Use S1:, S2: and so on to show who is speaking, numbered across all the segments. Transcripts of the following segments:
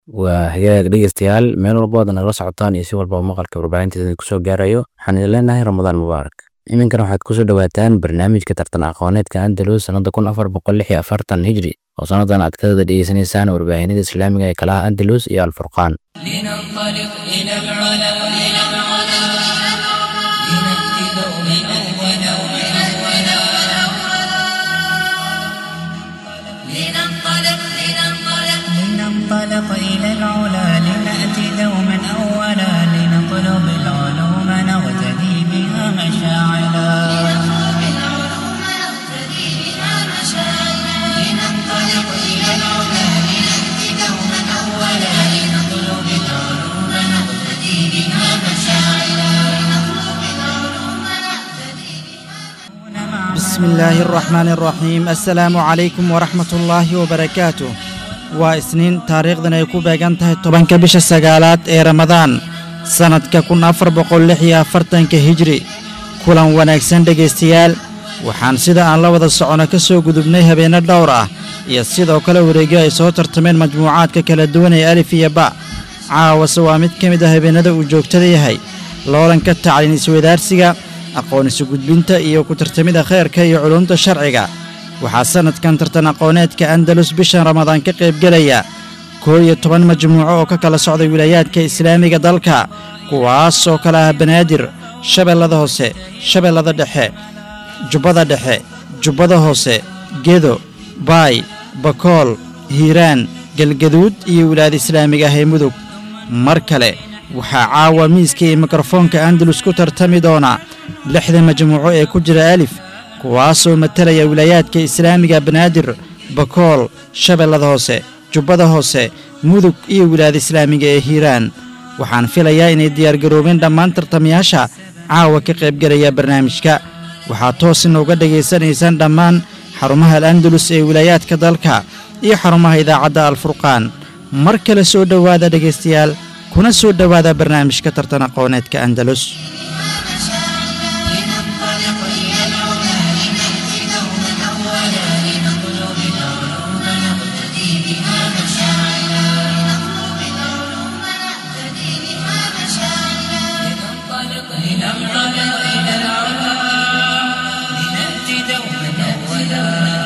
S1: waa hagaag dhegeystayaal meel walba waad nagala socotaan iyo si walbaba maqalka warbaahinteeda kusoo gaarayo waxaan idin leenahay ramadaan mubaarak iminkan waxaad kusoo dhawaataan barnaamijka tartan aqooneedka andalus sannada kun afar boqol lix iyo afartan hijri oo sannadan aad kada dhegeysanaysaan warbaahinada islaamiga ee kalaha andalus iyo alfurqaan
S2: لننطلق إلى العلا إلى العلا لنأتي دوما أولا أولا
S3: لننطلق لننطلق
S2: لننطلق إلى العلا لنأتي دوما أولا لنطلب العلوم نغتدي بها مشاعلا
S3: نطلب العلوم نقتدي بها مشاعرا
S2: لننطلق إلى العلا لنأتي دوما أولا لنطلب العلوم نغتدي بها مشاعلا
S3: نطلب العلوم نقتدي بها
S4: بسم الله الرحمن الرحيم السلام عليكم ورحمة الله وبركاته waa isniin taariikhdan ay ku beegan tahay tobanka bisha sagaalaad ee ramadaan sannadka kun afar boqol lix iyo afartanka hijri kulan wanaagsan dhegaystayaal waxaan sida aan la wada socono ka soo gudubnay habeenno dhowr ah iyo sidoo kale wareegyo ay soo tartameen majmuucaadka kala duwan ee alif iyo ba caawase waa mid ka mid ah habeennada uu joogtada yahay loolanka tacliin iswadaarsiga aqoon isu gudbinta iyo ku tartamida khayrka iyo culumta sharciga waxaa sannadkan tartan aqooneedka andalus bishan ramadaan ka qaybgelaya koo iyo toban majmuuco oo ka kala socday wilaayaadka islaamiga dalka kuwaas oo kale ah banaadir shabeellada hoose shabeellada dhexe jubbada dhexe jubbada hoose gedo baay bakool hiiraan galgaduud iyo wilaayada islaamiga ah ee mudug mar kale waxaa caawa miiska iyo mikrofoonka andalus ku tartami doona lixda majmuuco ee ku jira alif kuwaasoo matalaya wilaayaadka islaamiga banaadir bakool shabeellada hoose jubbada hoose mudug iyo wilaayada islaamiga ee hiiraan waxaan filayaa inay diyaargaroobeen dhammaan tartamayaasha caawa ka qaybgelaya barnaamijka waxaad toos inooga dhegaysanaysaan dhammaan xarumaha al andalus ee wilaayaadka dalka iyo xarumaha idaacadda alfurqaan mar kale soo dhowaada dhegaystayaal kuna soo dhowaada barnaamijka tartan aqooneedka andalus
S2: لننطلق إلى العلا لنأتي دوما أولا لنطلب العلوم نقتدي بها مشاعرا
S3: نطلب العلوم نقتدي بها مشاعرا
S2: لننطلق لننطلق إلى العلا لنأتي دوما أولا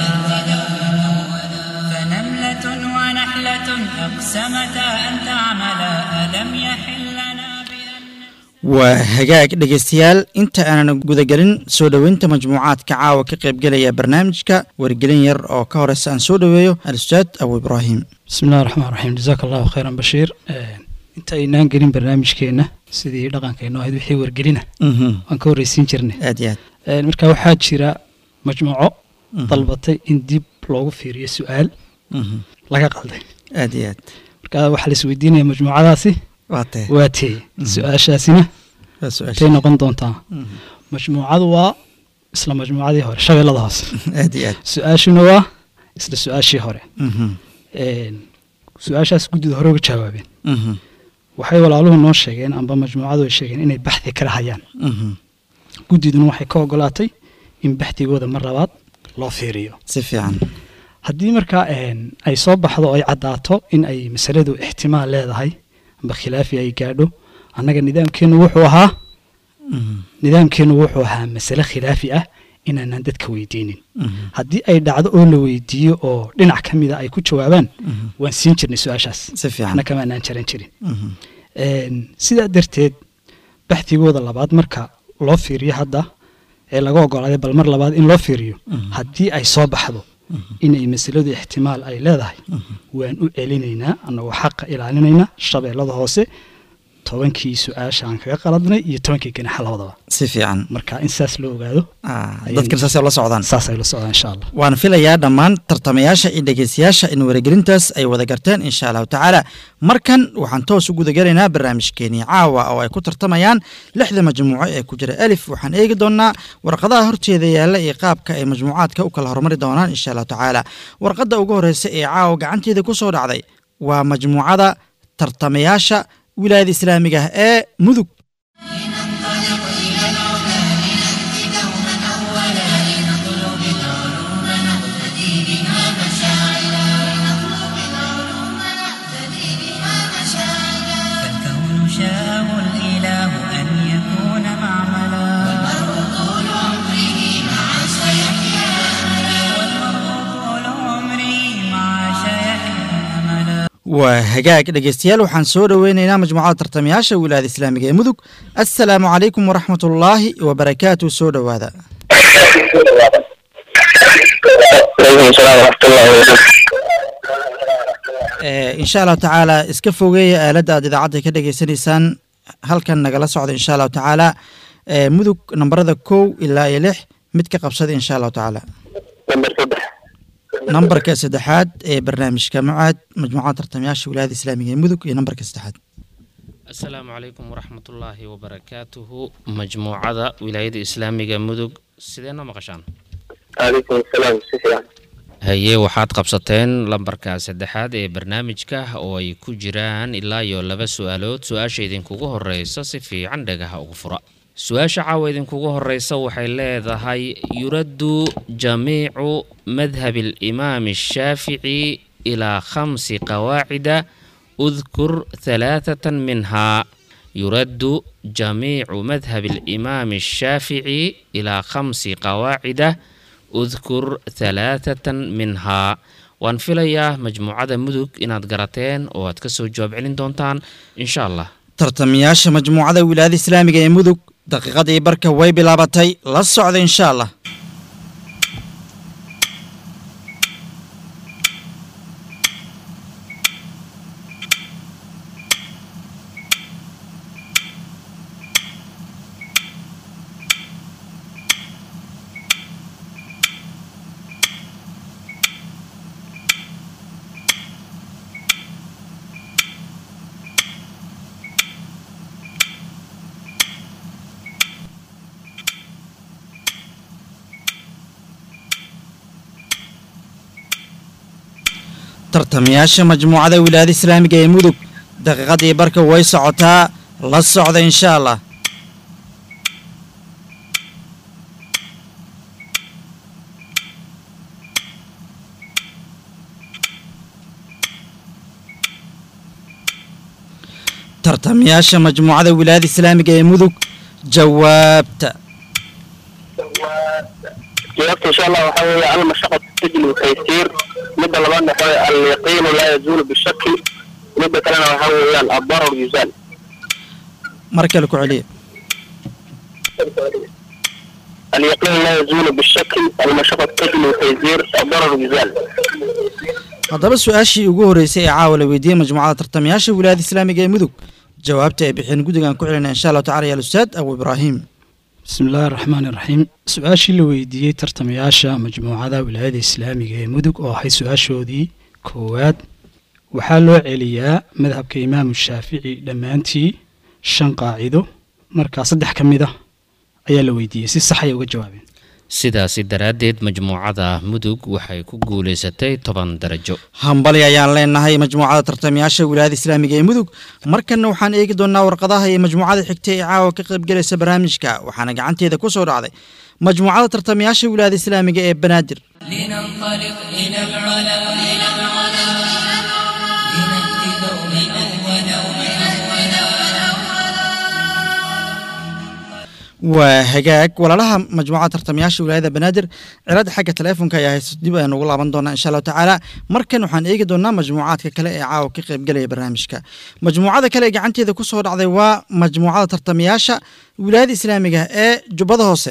S2: فنملة ونحلة أقسمتا أن تعملا ألم يحل لنا بأن
S4: waa hagaag dhegaystayaal inta aanan gudagelin soo dhoweynta majmuucaadka caawa ka qaybgelaya barnaamijka wargelin yar oo ka horeysa aan soo dhoweeyo al-ustaad abu ibraahim
S5: bismi illahi raxmaan raxiim jazaaka allahu khayran bashiir inta aynaan gelin barnaamijkeenna sidii dhaqankeennu ahayd wixii wargelina
S4: Mhm.
S5: waan ka horreysiin jirnay
S4: aad iyo aad
S5: Een, marka waxaa jira majmuuco
S4: Mhm.
S5: dalbatay in dib loogu fiiriyo su-aal
S4: Mhm.
S5: laga qalday
S4: aad iyo aad
S5: marka waxaa la isweydiinaya majmuucadaasi
S4: waa tahay
S5: waa tee su-aashaasina
S4: waa su-aasha
S5: tay noqon doontaa
S4: Mhm.
S5: majmuucadu waa isla majmuucadii hore shabeellada hoose
S4: aad iyo aad
S5: su-aashuna waa isla su-aashii hore
S4: Mhm.
S5: Een, su-aashaas guddida hore uga jawaabeen
S4: Mhm.
S5: waxay walaaluhu noo sheegeen amba majmuucadu ay sheegeen inay baxdi kala hayaan
S4: Mhm.
S5: guddiduna waxay ka ogolaatay in baxdigooda mar labaad loo fiiriyo
S4: si fiican
S5: haddii markaa een, ay soo baxdo oo ay caddaato in ay masaladu ixtimaal leedahay amba khilaafi ay gaadho annaga nidaamkeennu wuxuu ahaa
S4: Mhm.
S5: nidaamkeennu wuxuu ahaa masale khilaafi ah inaanan dadka weydiinin
S4: Mhm.
S5: haddii ay dhacdo oo la weydiiyo oo dhinac ka mida ay ku jawaabaan
S4: Mhm.
S5: waan siin jirnay su-aashaas
S4: si fiican
S5: waxna kamaanaan jaran jirin
S4: Mhm.
S5: Een, sidaa darteed baxdigooda labaad marka loo fiiriyo hadda ee laga ogolaaday bal mar labaad in loo fiiriyo
S4: Mhm.
S5: haddii ay soo baxdo inay masaladu ixtimaal ay leedahay waan u celinaynaa annagoo xaqa ilaalinayna shabeellada hoose tobankii su-aasha aan kaga qaladnay iyo tobankii ganaxa labadaba
S4: si fiican
S5: marka in saas loo ogaado
S4: Ah, dadkan saasay la socdaan
S5: saas ay la socdaan insha allah
S4: waan filayaa dhammaan tartamayaasha iyo dhegeystayaasha in waragelintaas ay wada garteen insha allahu tacaala markan waxaan toos u gudagelaynaa barnaamijkeenii caawa oo ay ku tartamayaan lixda majmuuco ee ku jira alif waxaan eegi doonaa warqadaha horteeda yaalla iyo qaabka ay majmuucaadka u kala hormari doonaan insha allahu tacaala warqadda ugu horeysa ee caawa gacanteeda ku soo dhacday waa majmuucada tartamayaasha wilaayada islaamiga ah ee mudug
S3: نطلب العلوم نقتدي بها
S4: waa hagaag dhegeystayaal waxaan soo dhoweyneynaa majmuucada tartamayaasha wilaayada islaamiga ee mudug assalaamu calaykum waraxmatullaahi wabarakaatu soo dhowaada
S6: عليكم السلام ورحمة الله وبركاته
S4: Eh, insha allahu tacaala iska fogeeya aaladda aad idaacadda ka dhagaysanaysaan halkan nagala socda insha allahu tacaala Eh, mudug nambarada kow ilaa iyo lix mid ka qabsada insha allahu tacaala
S6: نمبر صدح
S4: nambarka saddexaad ee barnaamijka mucaad majmuucada tartamayaasha wilaayada islaamiga ee mudug iyo nambarka saddexaad
S1: asalaamu calaykum waraxmatullaahi wabarakaatuhu majmuucada wilaayada islaamiga mudug sidee noo maqashaan
S6: عليكم السلام سفيان
S1: haye waxaad qabsateen lambarka saddexaad ee barnaamijka oo ay ku jiraan ilaa iyo laba su-aalood su-aasha idinkugu horeysa si fiican dhagaha ugu fura su-aasha caawa idinkugu horeysa waxay leedahay yuraddu jamiicu madhabi alimaami ashaafici ilaa khamsi qawaacida udkur halaathatan minhaa yuraddu jamiicu madhabi alimaami ashaafici ilaa khamsi qawaacida udkur halaathatan minhaa waan filayaa majmuucada mudug inaad garateen oo aad ka soo jawaab celin doontaan insha allah
S4: tartamayaasha majmuucada wilaayada islaamiga ee mudug daqiiqadii barka way bilaabatay la socda insha allah tartamayaasha majmuucada wilaayada islaamiga ee mudug daqiiqadii barka way socotaa la socda insha allah tartamayaasha majmuucada wilaayada islaamiga ee mudug jawaabta
S6: جوابت إن شاء الله وحاول المشقة تجلب التيسير مدة لبان وحاول اليقين لا يزول بالشك مدة كلنا وحاول الضرر يزال
S4: mar kale ku celiya
S6: اليقين لا يزول بالشك المشقة تجلب التيسير الضرر يزال
S4: haddaba su-aashii ugu horreysay ee caawa la weydiiyey majmuucada tartamayaasha wilaayada islaamiga ee mudug jawaabta ay bixeen guddigan ku celinaya insha allahu tacala ya alustaad abu ibraahim
S5: bismi illaahi raxmaani raxiim su-aashii la weydiiyey tartamayaasha majmuucada wilaayada islaamiga ee mudug oo ahayd su-aashoodii koowaad waxaa loo celiyaa madhabka imaamu shaafici dhammaantii shan qaacido markaa saddex ka mid ah ayaa la weydiiyey si sax ay uga jawaabeen
S1: sidaasi daraaddeed majmuucada mudug waxay ku guulaysatay toban darajo
S4: hambali ayaan leenahay majmuucada tartamayaasha wilaayada islaamiga ee mudug markanna waxaan eegi doonaa warqadaha iyo majmuucada xigta ee caawa ka qaybgelaysa barnaamijka waxaana gacanteeda ku soo dhacday majmuucada tartamayaasha wilaayada islaamiga ee banaadir
S2: لننطلق إلى العلا إلى العلا لنأتي دوما أولا
S4: waa hagaag walaalaha majmuucada tartamayaasha wilaayada banaadir cilada xagga teleefonka ayaa haysto dib aynu ugu laaban doonaa insha allahu tacaala markan waxaan eegi doonaa majmuucaadka kale ee caawa ka qaybgelaya barnaamijka majmuucada kale ee gacanteeda ku soo dhacday waa majmuucada tartamayaasha wilaayada islaamiga ee jubbada hoose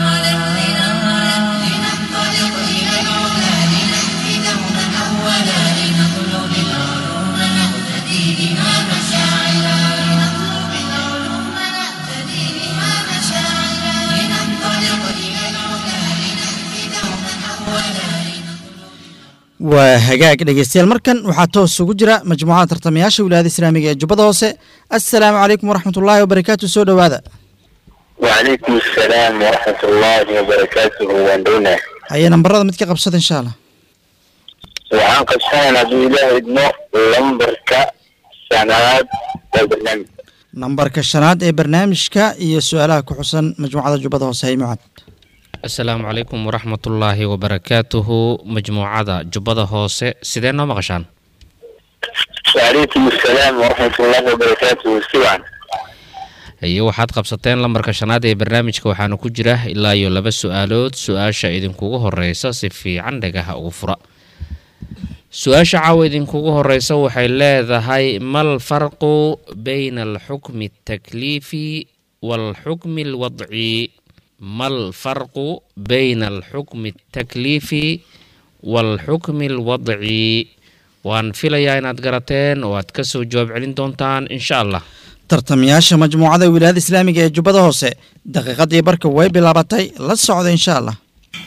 S4: waa hagaag dhegeystayaal markan waxaa toos ugu jira majmuucada tartamayaasha wilaayada islaamiga ee jubbada hoose assalaamu calaykum waraxmatullaahi wabarakaatu soo dhowaada
S6: وعليكم السلام ورحمة الله وبركاته واندونا
S4: haye nambarada mid ka qabsada insha allah
S6: وعن قبسان عبد الله ابنه لمبركة سنوات والبرنامج
S4: nambarka shanaad ee barnaamijka iyo su-aalaha ku xusan majmuucada jubbada hoose hay mucad
S1: asalaamu calaykum waraxmatullaahi wabarakaatuhu majmuucada jubbada hoose sidee noo maqashaan
S6: وعليكم السلام ورحمة الله وبركاته سوعا
S1: haye waxaad qabsateen lambarka shanaad ee barnaamijka waxaana ku jira ilaa iyo laba su-aalood su-aasha idinkugu horeysa si fiican dhagaha ugu fura
S7: su-aasha caawa idinkugu horeysa waxay leedahay mal farqu bayna alxukmi altakliifi waalxukmi alwadci mal farqu bayna alxukmi altakliifi waalxukmi alwadci waan filayaa inaad garateen oo aad ka soo jawaab celin doontaan insha allah
S4: tartamayaasha majmuucada wilaayada islaamiga ee jubbada hoose daqiiqadii barka way bilaabatay la socda insha allah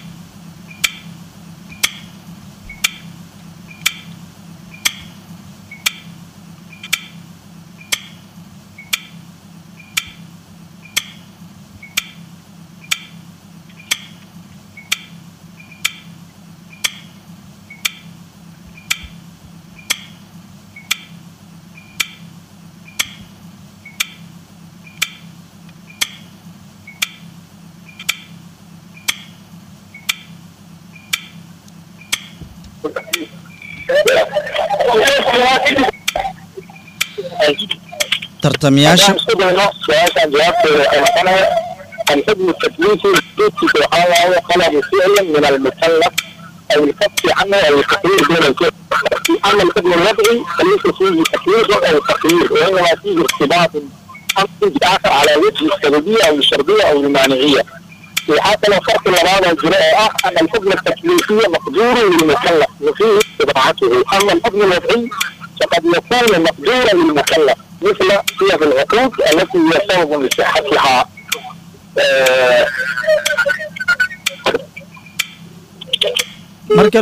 S4: tartamayaasha
S6: isku dayno su-aashaan jawaabteeda waxay noqonaya الحكم التكليفي يثبت سبحانه طلب فعل من المكلف او الكف عنه او التقرير دون الكف اما الحكم الوضعي فليس فيه تكليف او تقرير وانما فيه ارتباط امر اخر على وجه السببيه او الشرطيه او المانعيه وحتى لو فرق الوضع الجراء ان الحكم التكليفي مقدور للمكلف وفيه استطاعته اما الحكم الوضعي فقد يكون مقدورا للمكلف مثل صيغ العقود التي هي سبب لصحتها آه،
S4: marka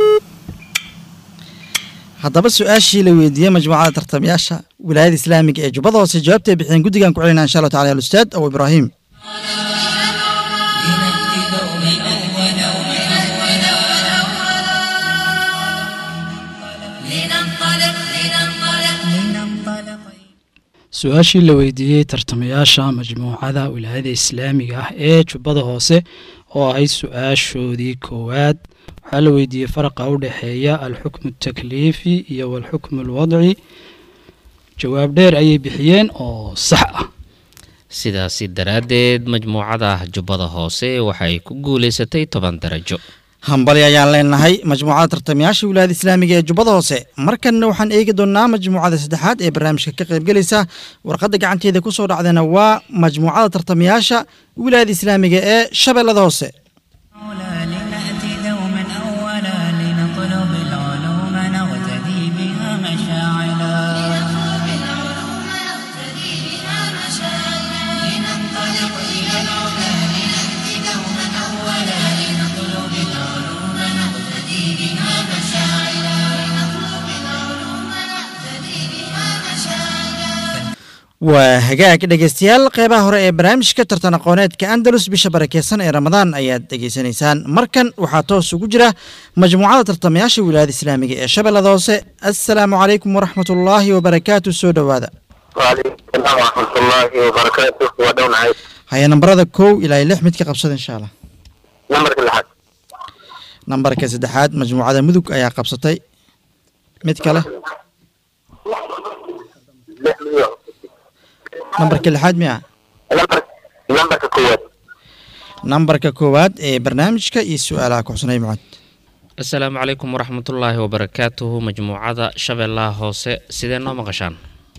S4: haddaba su-aashii la weydiiyey majmuucada tartamayaasha wilaayada islaamiga ee jubbada hoose jawaabtay bixiyeen guddigan ku celinaa insha allahu tacala alustaad abu ibraahim
S2: لنأتي دوما أولا
S3: لننطلق لننطلق
S2: لننطلق
S5: su-aashii la weydiiyey tartamayaasha majmuucada wilaayada islaamiga ah ee jubbada hoose oo ahayd su-aashoodii koowaad waxaa la weydiiyey faraqa u dhexeeya alxukmu altakliifi iyo walxukmu alwadci jawaab dheer ayay bixiyeen oo sax ah
S7: sidaasi daraaddeed majmuucada jubbada hoose waxay ku guulaysatay toban darajo
S4: hambali ayaan leenahay majmuucada tartamayaasha wilaayada islaamiga ee jubbada hoose markanna waxaan eegi doonaa majmuucada saddexaad ee barnaamijka ka qaybgelaysa warqadda gacanteeda ku soo dhacdana waa majmuucada tartamayaasha wilaayada islaamiga ee shabeellada hoose
S2: أولى لنأتي دوما أولا لنطلب العلوم نغتدي بها مشاعلا
S3: بالعلوم نقتدي بها مشاعرا لننطلق إلى العلا لنأتي دوما أولا لنطلب العلوم نقتدي بها مشاعرا لنطلب العلوم نقتدي بها مشاعرا
S4: waa hagaag dhegeystayaal qeybaha hore ee barnaamijka tartan aqooneedka andalus bisha barakeysan ee ramadaan ayaad dhegeysanaysaan markan waxaa toos ugu jira majmuucada tartamayaasha wilaayada islaamiga ee shabeellada hoose assalaamu calaykum waraxmatullaahi wabarakaatu soo dhowaada
S6: وعليكم السلام ورحمة الله وبركاته ودون عيد
S4: haya nambarada kow ilaa iyo lix mid ka qabsada insha allah
S6: نمبر كل حد
S4: nambarka saddexaad majmuucada mudug ayaa qabsatay mid kale nambarka lixaad miya
S6: نمبر نمبر كويت
S4: nambarka koowaad ee barnaamijka iyo su-aalaha kuxusnay mucad
S7: asalaamu calaykum waraxmatullaahi wabarakaatuhu majmuucada shabeellaha hoose sidee noo maqashaan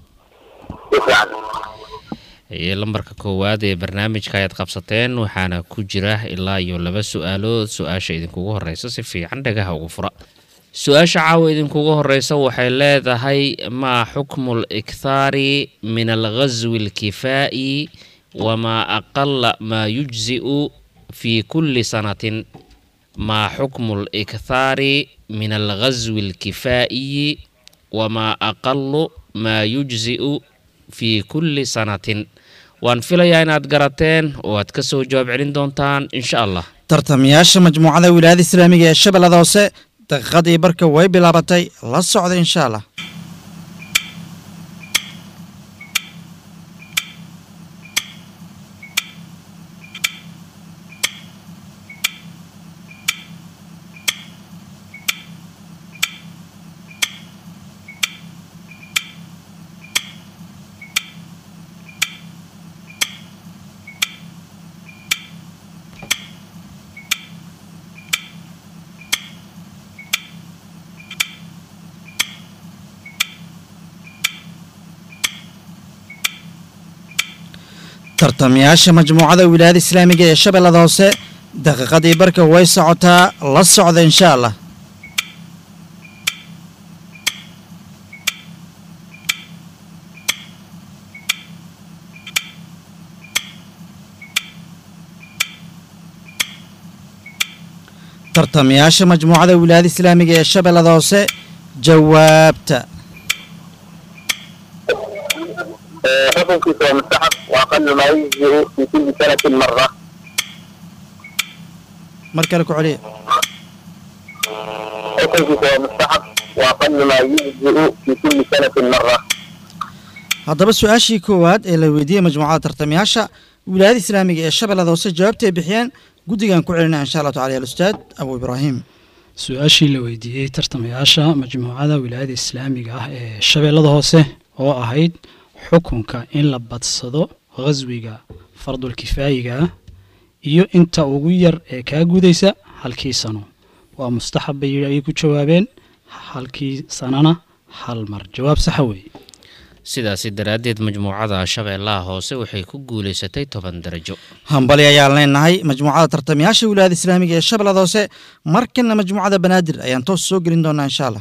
S7: iyo lambarka koowaad ee barnaamijka ayaad qabsateen waxaana ku jira ilaa iyo laba su-aalood su-aasha idinkugu horeysa si fiican dhagaha ugu fura su-aasha caawa idinkugu horeysa waxay leedahay maa xukmu likthaari min alghaswi alkifaa'i wamaa aqala maa yujzi'u fi kulli sanatin maa xukmu likthaari min alghaswi alkifaa'iyi wamaa aqalu maa yujzi'u fi kulli sanatin waan filayaa inaad garateen oo aad ka soo jawaab celin doontaan insha allah
S4: tartamayaasha majmuucada wilaayada islaamiga ee shabeellada hoose daqiiqadii barka way bilaabatay la socda insha allah tartamayaasha majmuucada wilaayada islaamiga ee shabeellada hoose daqiiqadii barka way socotaa la socda insha allah tartamayaasha majmuucada wilaayada islaamiga ee shabeellada hoose jawaabta
S6: xukunkiisa waa mustaxab wa aqalu maa yujziu fi kulli sanatin mara
S4: mar kale ku celiya
S6: xukunkiisa waa mustaxab wa aqalu maa yujziu fi kulli sanatin mara
S4: haddaba su-aashii koowaad ee la weydiiyey majmuucada tartamayaasha wilaayada islaamiga ee shabeellada hoose jawaabta ay bixiyeen guddigan ku celinaya insha allahu tacala alustaad abu ibraahim
S5: su-aashii la weydiiyey tartamayaasha majmuucada wilaayada islaamiga ah ee shabeellada hoose oo ahayd xukunka in la badsado khaswiga fardulkifaayiga ah iyo inta ugu yar ee kaa gudaysa halkii sano waa mustaxab bay yidhi ayay ku jawaabeen halkii sanana hal mar jawaab saxa weeye
S7: sidaasi daraaddeed majmuucada shabeellaha hoose waxay ku guulaysatay toban darajo
S4: hambali ayaan leenahay majmuucada tartamayaasha wilaayada islaamiga ee shabeellada hoose markana majmuucada banaadir ayaan toos soo gelin doonaa insha allah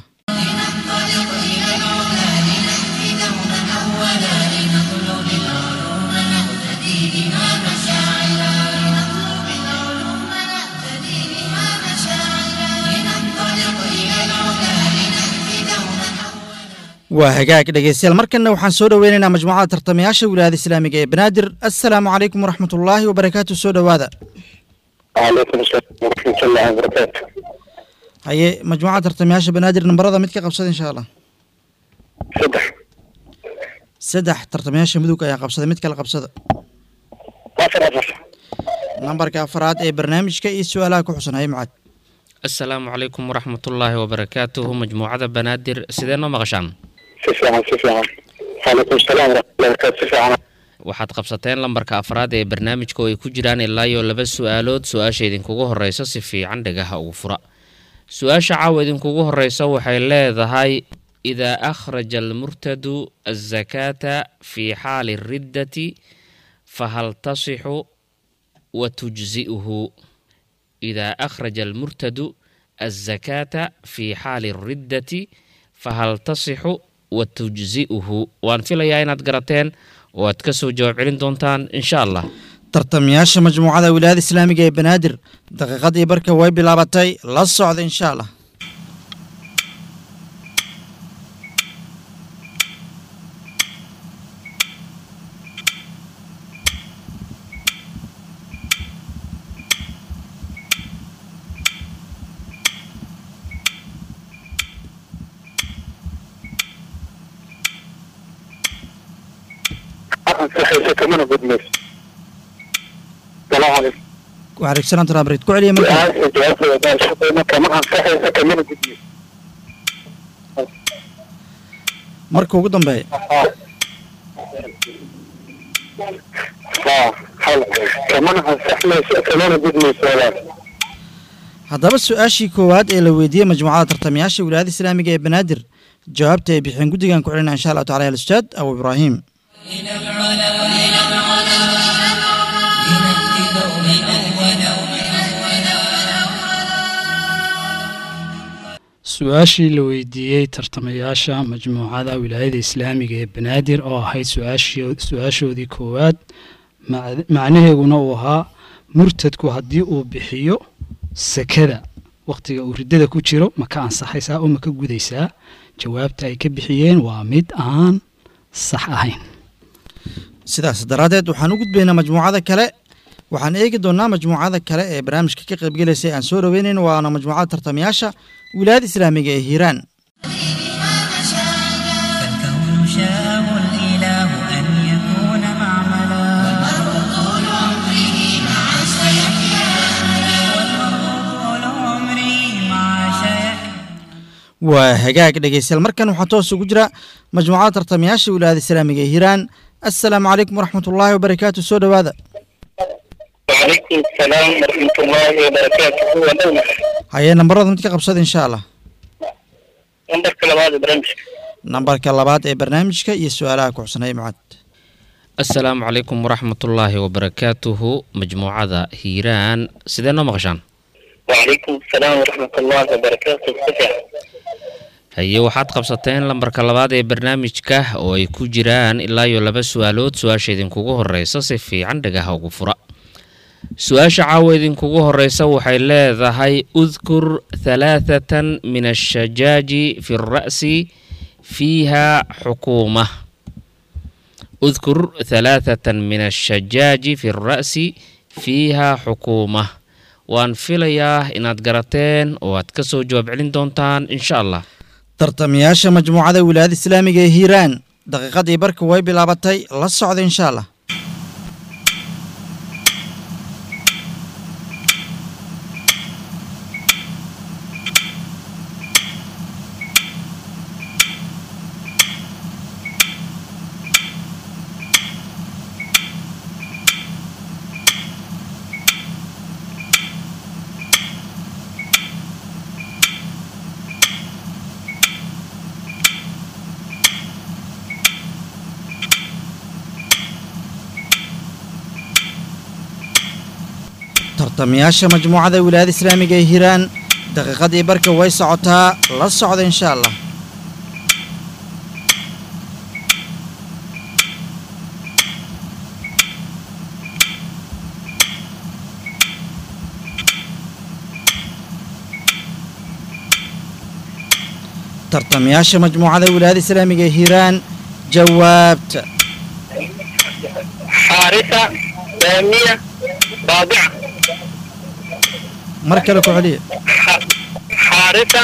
S4: waa hagaag dhegeystayaal markana waxaan soo dhoweynaynaa majmuucada tartamayaasha wilaayada islaamiga ee banaadir assalaamu calaykum waraxmatullaahi wabarakaatu soo dhowaada
S6: وعليكم السلام ورحمة الله وبركاته
S4: haye majmuucada tartamayaasha banaadir nambarada mid ka qabsada insha allah
S6: صدح
S4: saddex tartamayaasha mudug ayaa qabsaday mid kale qabsada
S6: أفر أفر
S4: nambarka afaraad ee barnaamijka iyo su-aalaha ku xusan haye mucaad
S7: asalaamu calaykum waraxmatullaahi wabarakaatuhu majmuucada banaadir sidee noo maqashaan
S6: سفيعا سفيعا وعليكم السلام ورحمة الله وبركاته سفيعا
S7: waxaad qabsateen lambarka afraad ee barnaamijka oo ay ku jiraan ilaa iyo laba su-aalood su-aasha idinkugu horeysa si fiican dhagaha ugu fura su-aasha caawa idinkugu horeysa waxay leedahay idaa akhraja almurtadu azakaata fii xaali riddati fahal tasixu wa tujzi'uhu idaa akhraja almurtadu azakaata fii xaali riddati fahal tasixu wa tujzi'uhu waan filayaa inaad garateen oo aad ka soo jawaab celin doontaan insha allah
S4: tartamayaasha majmuucada wilaayada islaamiga ee banaadir daqiiqadii barka way bilaabatay la socda insha allah
S6: أخذ صحيح كمان قد مس السلام عليكم
S4: waxaa salaamtu abrid ku celiya marka
S6: سؤال جواب سؤال شكرا كمان صحيح كمان قد مس
S4: marka ugu dambeeya
S6: اه حلو كمان صحيح كمان قد مس ولا
S4: haddaba su-aashii koowaad ee la weydiiyey majmuucada tartamayaasha wilaayada islaamiga ee banaadir jawaabta ay bixeen guddigan ku celinaya insha allahu tacala alustaad abu ibraahim
S5: su-aashii la weydiiyey tartamayaasha majmuucada wilaayada islaamiga ee banaadir oo ahayd su-aashii- su-aashoodii koowaad mac- macnaheeguna uu ahaa murtadku haddii uu bixiyo sakada wakhtiga uu riddada ku jiro ma ka ansaxaysaa oo ma ka gudaysaa jawaabta ay ka bixiyeen waa mid aan sax ahayn
S4: sidaas daraaddeed waxaan u gudbaynaa majmuucada kale waxaan eegi doonaa majmuucada kale ee barnaamijka ka qaybgelaysay aan soo dhoweynayn waana majmuucada tartamayaasha wilaayada islaamiga ee hiiraan
S2: فالكون شاءه الإله أن يكون معملا والمرء طول عمره مع شيخ
S4: waa hagaag dhegeystayaal markan waxaa toos ugu jira majmuucada tartamayaasha wilaayada islaamiga ee hiiraan assalaamu calaykum waraxmatullaahi wabarakaatu soo dhowaada
S6: وعليكم السلام ورحمة الله وبركاته ودولة
S4: hayee nambarada mid ka qabsada insha allah
S6: نمبر كلمات برنامج
S4: nambarka labaad ee barnaamijka iyo su-aalaha ku xusanay mucad
S7: asalaamu calaykum waraxmatullaahi wabarakaatuhu majmuucada hiiraan sidee noo maqashaan
S6: وعليكم السلام ورحمة الله وبركاته سفيان
S7: haye waxaad qabsateen lambarka labaad ee barnaamijka oo ay ku jiraan ilaa iyo laba su-aalood su-aasha idinkugu horeysa si fiican dhagaha ugu fura su-aasha caawa idinkugu horeysa waxay leedahay udkur halaathatan min ashajaaji fi ra'si fiiha xukuuma udkur halaathatan min ashajaaji fi ra'si fiiha xukuuma waan filayaa inaad garateen oo aad ka soo jawaab celin doontaan insha allah
S4: tartamayaasha majmuucada wilaayada islaamiga ee hiiraan daqiiqadii barka way bilaabatay la socda insha allah tartamayaasha majmuucada wilaayada islaamiga ee hiiraan daqiiqadii barka way socotaa la socda insha allah tartamayaasha majmuucada wilaayada islaamiga ee hiiraan jawaabta
S6: حارثة دامية رابعة
S4: mar kale ku celiya
S6: ح- حارثة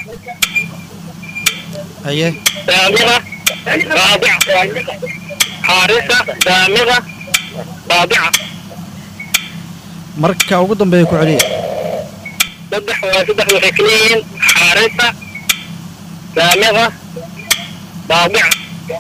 S4: haye
S6: دامغة رابعة حارثة دامغة رابعة
S4: marka ugu dambeeya ku celiya
S6: صدح وصدح وحكلين حارثة دامغة رابعة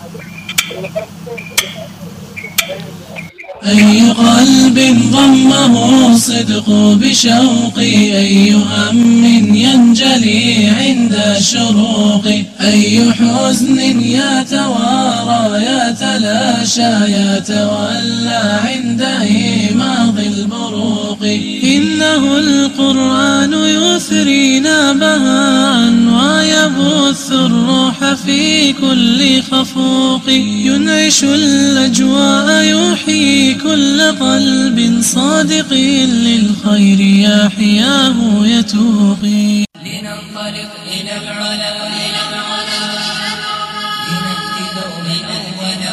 S2: أي قلب ضمه الصدق بشوقي أي هم ينجلي عند الشروق أي حزن يتوارى يتلاشى يتولى عند إيماض البروق إنه القرآن يثرينا بهاء ويبث الروح في كل خفوق ينعش الأجواء يحيي كل قلب صادق للخير يحياه يتوقي لننطلق إلى العلا إلى العلا لنأتي دوما أولا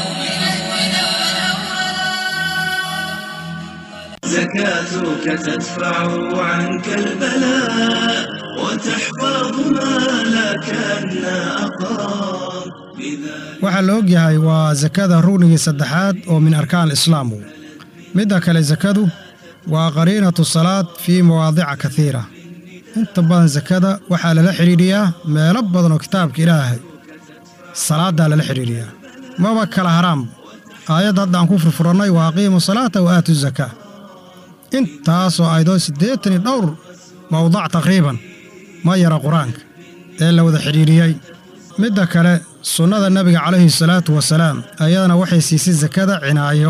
S8: زكاتك تدفع عنك البلاء وتحفظ مالك أن أقام
S9: waxaa la og yahay waa sakada rugnigii saddexaad oo min arkaan islaamu midda kale sakadu waa qariinatu salaad fii mawaadica katiira inta badan sakada waxaa lala xidhiidhiyaa meelo badan oo kitaabka ilaahay salaaddaa lala xidhiidhiyaa maba kala haraamba aayadda hadda aan ku furfurannay waa aqiimu salaata wa aatu zakaa intaasoo aydoo siddeetan iyo dhowr mawdac taqriiban ma yara qur-aanka ee la wada xidhiidhiyey midda kale sunnada nebiga calayhi salaatu wasalaam ayadana waxay siisay sakada cinaayo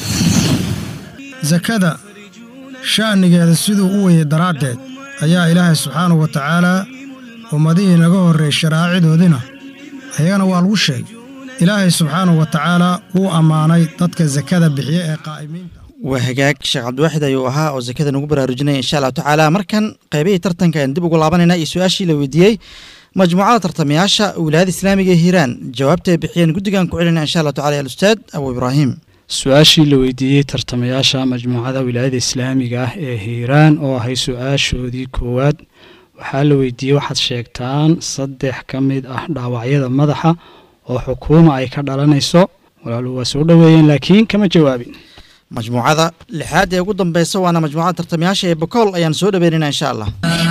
S9: sakada sha'nigeeda siduu u weyey daraaddeed ayaa ilaahay subxaanahu wa tacaalaa ummadihii naga horreeyey sharaacidoodina ayagana waa lagu sheegay ilaahay subxaanahu wa tacaalaa wuu ammaanay dadka sakada bixiya ee qaa'imiinta
S4: waa hagaag sheekh cabdiwaaxid ayuu ahaa oo sakada nagu baraarujinaya insha allahu tacaala markan qaybihii tartanka ayaan dib ugu laabanaynaa iyo su-aashii la weydiiyey majmuucada tartamayaasha wilaayada islaamiga ee hiiraan jawaabta ay bixiyeen guddigan ku celinaa insha allahu tacala alustaad abu ibraahim
S5: su-aashii la weydiiyey tartamayaasha majmuucada wilaayada islaamiga ah ee hiiraan oo ahay su-aashoodii koowaad waxaa la weydiiyey waxaad sheegtaan saddex ka mid ah dhaawacyada madaxa oo xukuuma ay ka dhalanayso walaalu waa soo dhoweeyeen laakiin kama jawaabin
S4: majmuucada lixaad ee ugu dambeysa waana majmuucada tartamayaasha ee bakool ayaan soo dhaweynaynaa insha allah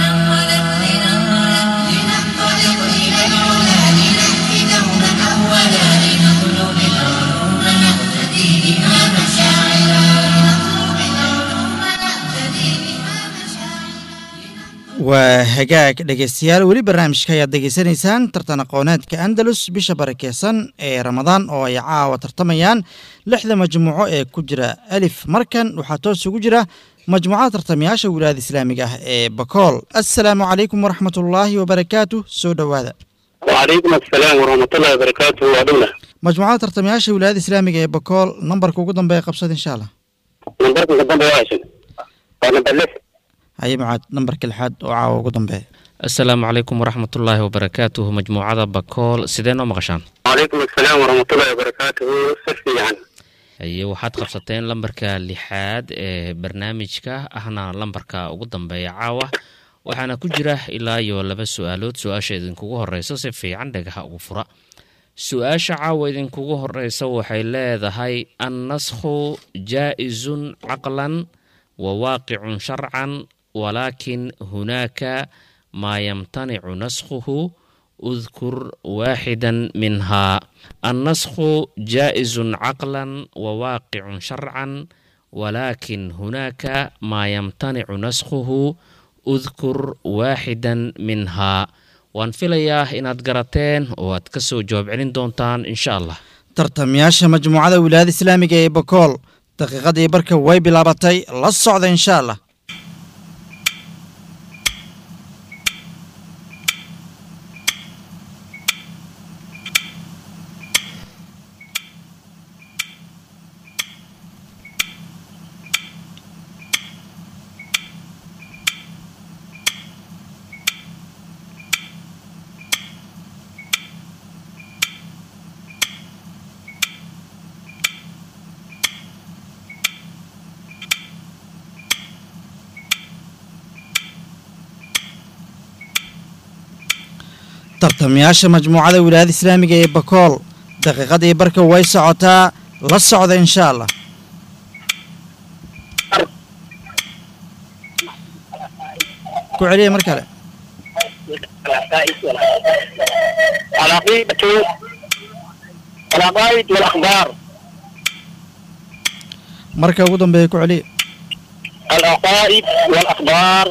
S3: لننطلق إلى العلا لنأتي دوما أولا لنطلب العلوم نقتدي بها مشاعرا لنطلب العلوم نقتدي بها مشاعرا
S4: waa hagaag dhegeystayaal weli barnaamijka ayaad degeysanaysaan tartan aqooneedka andalus bisha barakeysan ee ramadaan oo ay caawa tartamayaan lixda majmuuco ee ku jira alif markan waxaa toos ugu jira majmuucada tartamayaasha wilaayada islaamiga ah ee bakool assalaamu calaykum waraxmat ullaahi wabarakaatu soo dhowaada
S6: وعليكم السلام ورحمة الله وبركاته وعدونا
S4: majmuucada tartamayaasha wilaayada islaamiga ee bakool nambarka ugu dambeeya qabsada insha allah
S6: نمبركم قدام بواعشن ونمبر لس
S4: haye macaad nambarka lixaad oo caawa ugu dambeeya
S7: asalaamu calaykum waraxmatullaahi wabarakaatuhu majmuucada bakool sidee noo maqashaan
S6: وعليكم السلام ورحمة الله وبركاته سفي يعني
S7: haye waxaad qabsateen lambarka lixaad ee barnaamijka ahna lambarka ugu dambeeya caawa waxaana ku jira ilaa iyo laba su-aalood su-aasha idinkugu horeysa si fiican dhagaha ugu fura su-aasha caawa idinkugu horeysa waxay leedahay annasku jaa-izun caqlan wa waaqicun sharcan walaakin hunaaka maa yamtanicu naskhuhu udkur waaxidan minhaa annasku jaa-izun caqlan wa waaqicun sharcan walaakin hunaaka maa yamtanicu naskhuhu udkur waaxidan minhaa waan filayaa inaad garateen oo aad ka soo jawaab celin doontaan insha allah
S4: tartamayaasha majmuucada wilaayada islaamiga ee bakool daqiiqadii barka way bilaabatay la socda insha allah tartamayaasha majmuucada wilaayada islaamiga ee bakool daqiiqadii barka way socotaa la socda insha allah ku celiya mar kale
S6: العقيدة العقائد والأخبار
S4: marka ugu dambeeya ku celiya
S6: العقائد والأخبار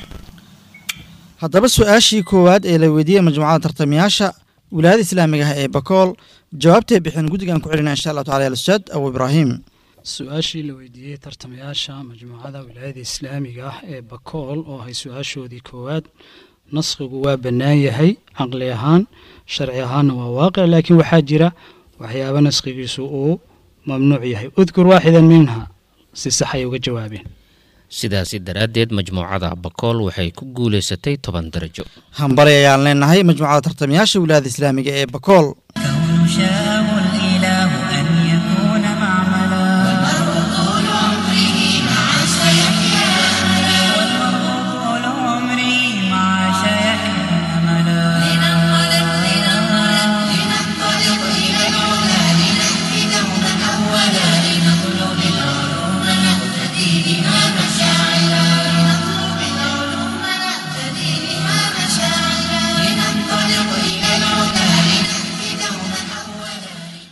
S4: haddaba su-aashii koowaad ee la weydiiyey majmuucada tartamayaasha wilaayada islaamiga ah ee bakool jawaabtay bixin guddigaan ku celina insha allahu tacala al-ustaad abu ibraahim
S5: su-aashii la weydiiyey tartamayaasha majmuucada wilaayada islaamiga ah ee bakool oo ahay su-aashoodii koowaad naskhigu waa bannaan yahay caqli ahaan sharci ahaanna waa waaqic laakiin waxaa jira waxyaaba naskhigiisu uu mamnuuc yahay udkur waaxidan minha si sax ay uga jawaabeen
S7: sidaasi daraaddeed majmuucada bakool waxay ku guulaysatay toban darajo
S4: hambali ayaan leenahay majmuucada tartamayaasha wilaayada islaamiga ee bakool
S3: كون شاءه الإله أن يكون معملا والمرء طول عمره مع سيحيا أملا والمرء طول عمره مع سيحيا أملا لننطلق لننطلق لننطلق إلى العلا لنهدي دوما أولا لنطلب العلوم نهتدي بها مشاعلا لنطلب العلوم نهتدي بها مشاعلا لننطلق إلى العلا لنهدي دوما أولا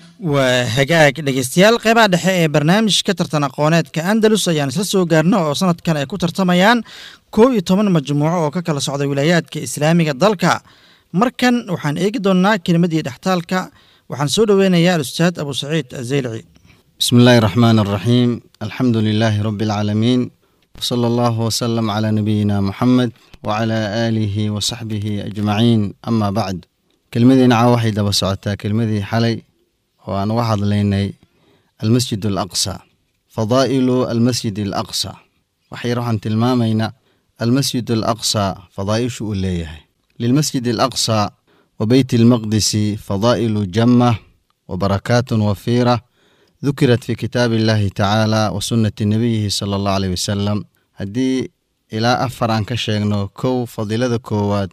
S4: waa hagaag dhegeystayaal qeybaha dhexe ee barnaamijka tartan aqooneedka andalus ayaan isla soo gaarno oo sanadkan ay ku tartamayaan koob iyo toban majmuuco oo ka kala socda wilaayaadka islaamiga dalka markan waxaan eegi doonnaa kelimadii dhextaalka waxaan soo dhoweynayaa al-ustaad abu saciid azeylici
S10: بسم الله الرحمن الرحيم الحمد لله رب العالمين وصلى الله وسلم على نبينا محمد وعلى آله وصحبه أجمعين أما بعد كلمدي نعا waxay daba socotaa kelmadii xalay oo aan uga hadlaynay almasjid alaqsa fadaa'ilu almasjid alaqsa waxay waxaan tilmaamaynaa almasjid alaqsa fadaa'ishu uu leeyahay lilmasjid alaqsa wa beyti almaqdisi fadaa'ilu jamma wa barakaatun wafiira ذكرت في كتاب الله تعالى وسنة نبيه صلى الله عليه وسلم هدي إلى أفر عن كشيغنو كو فضيلة كواد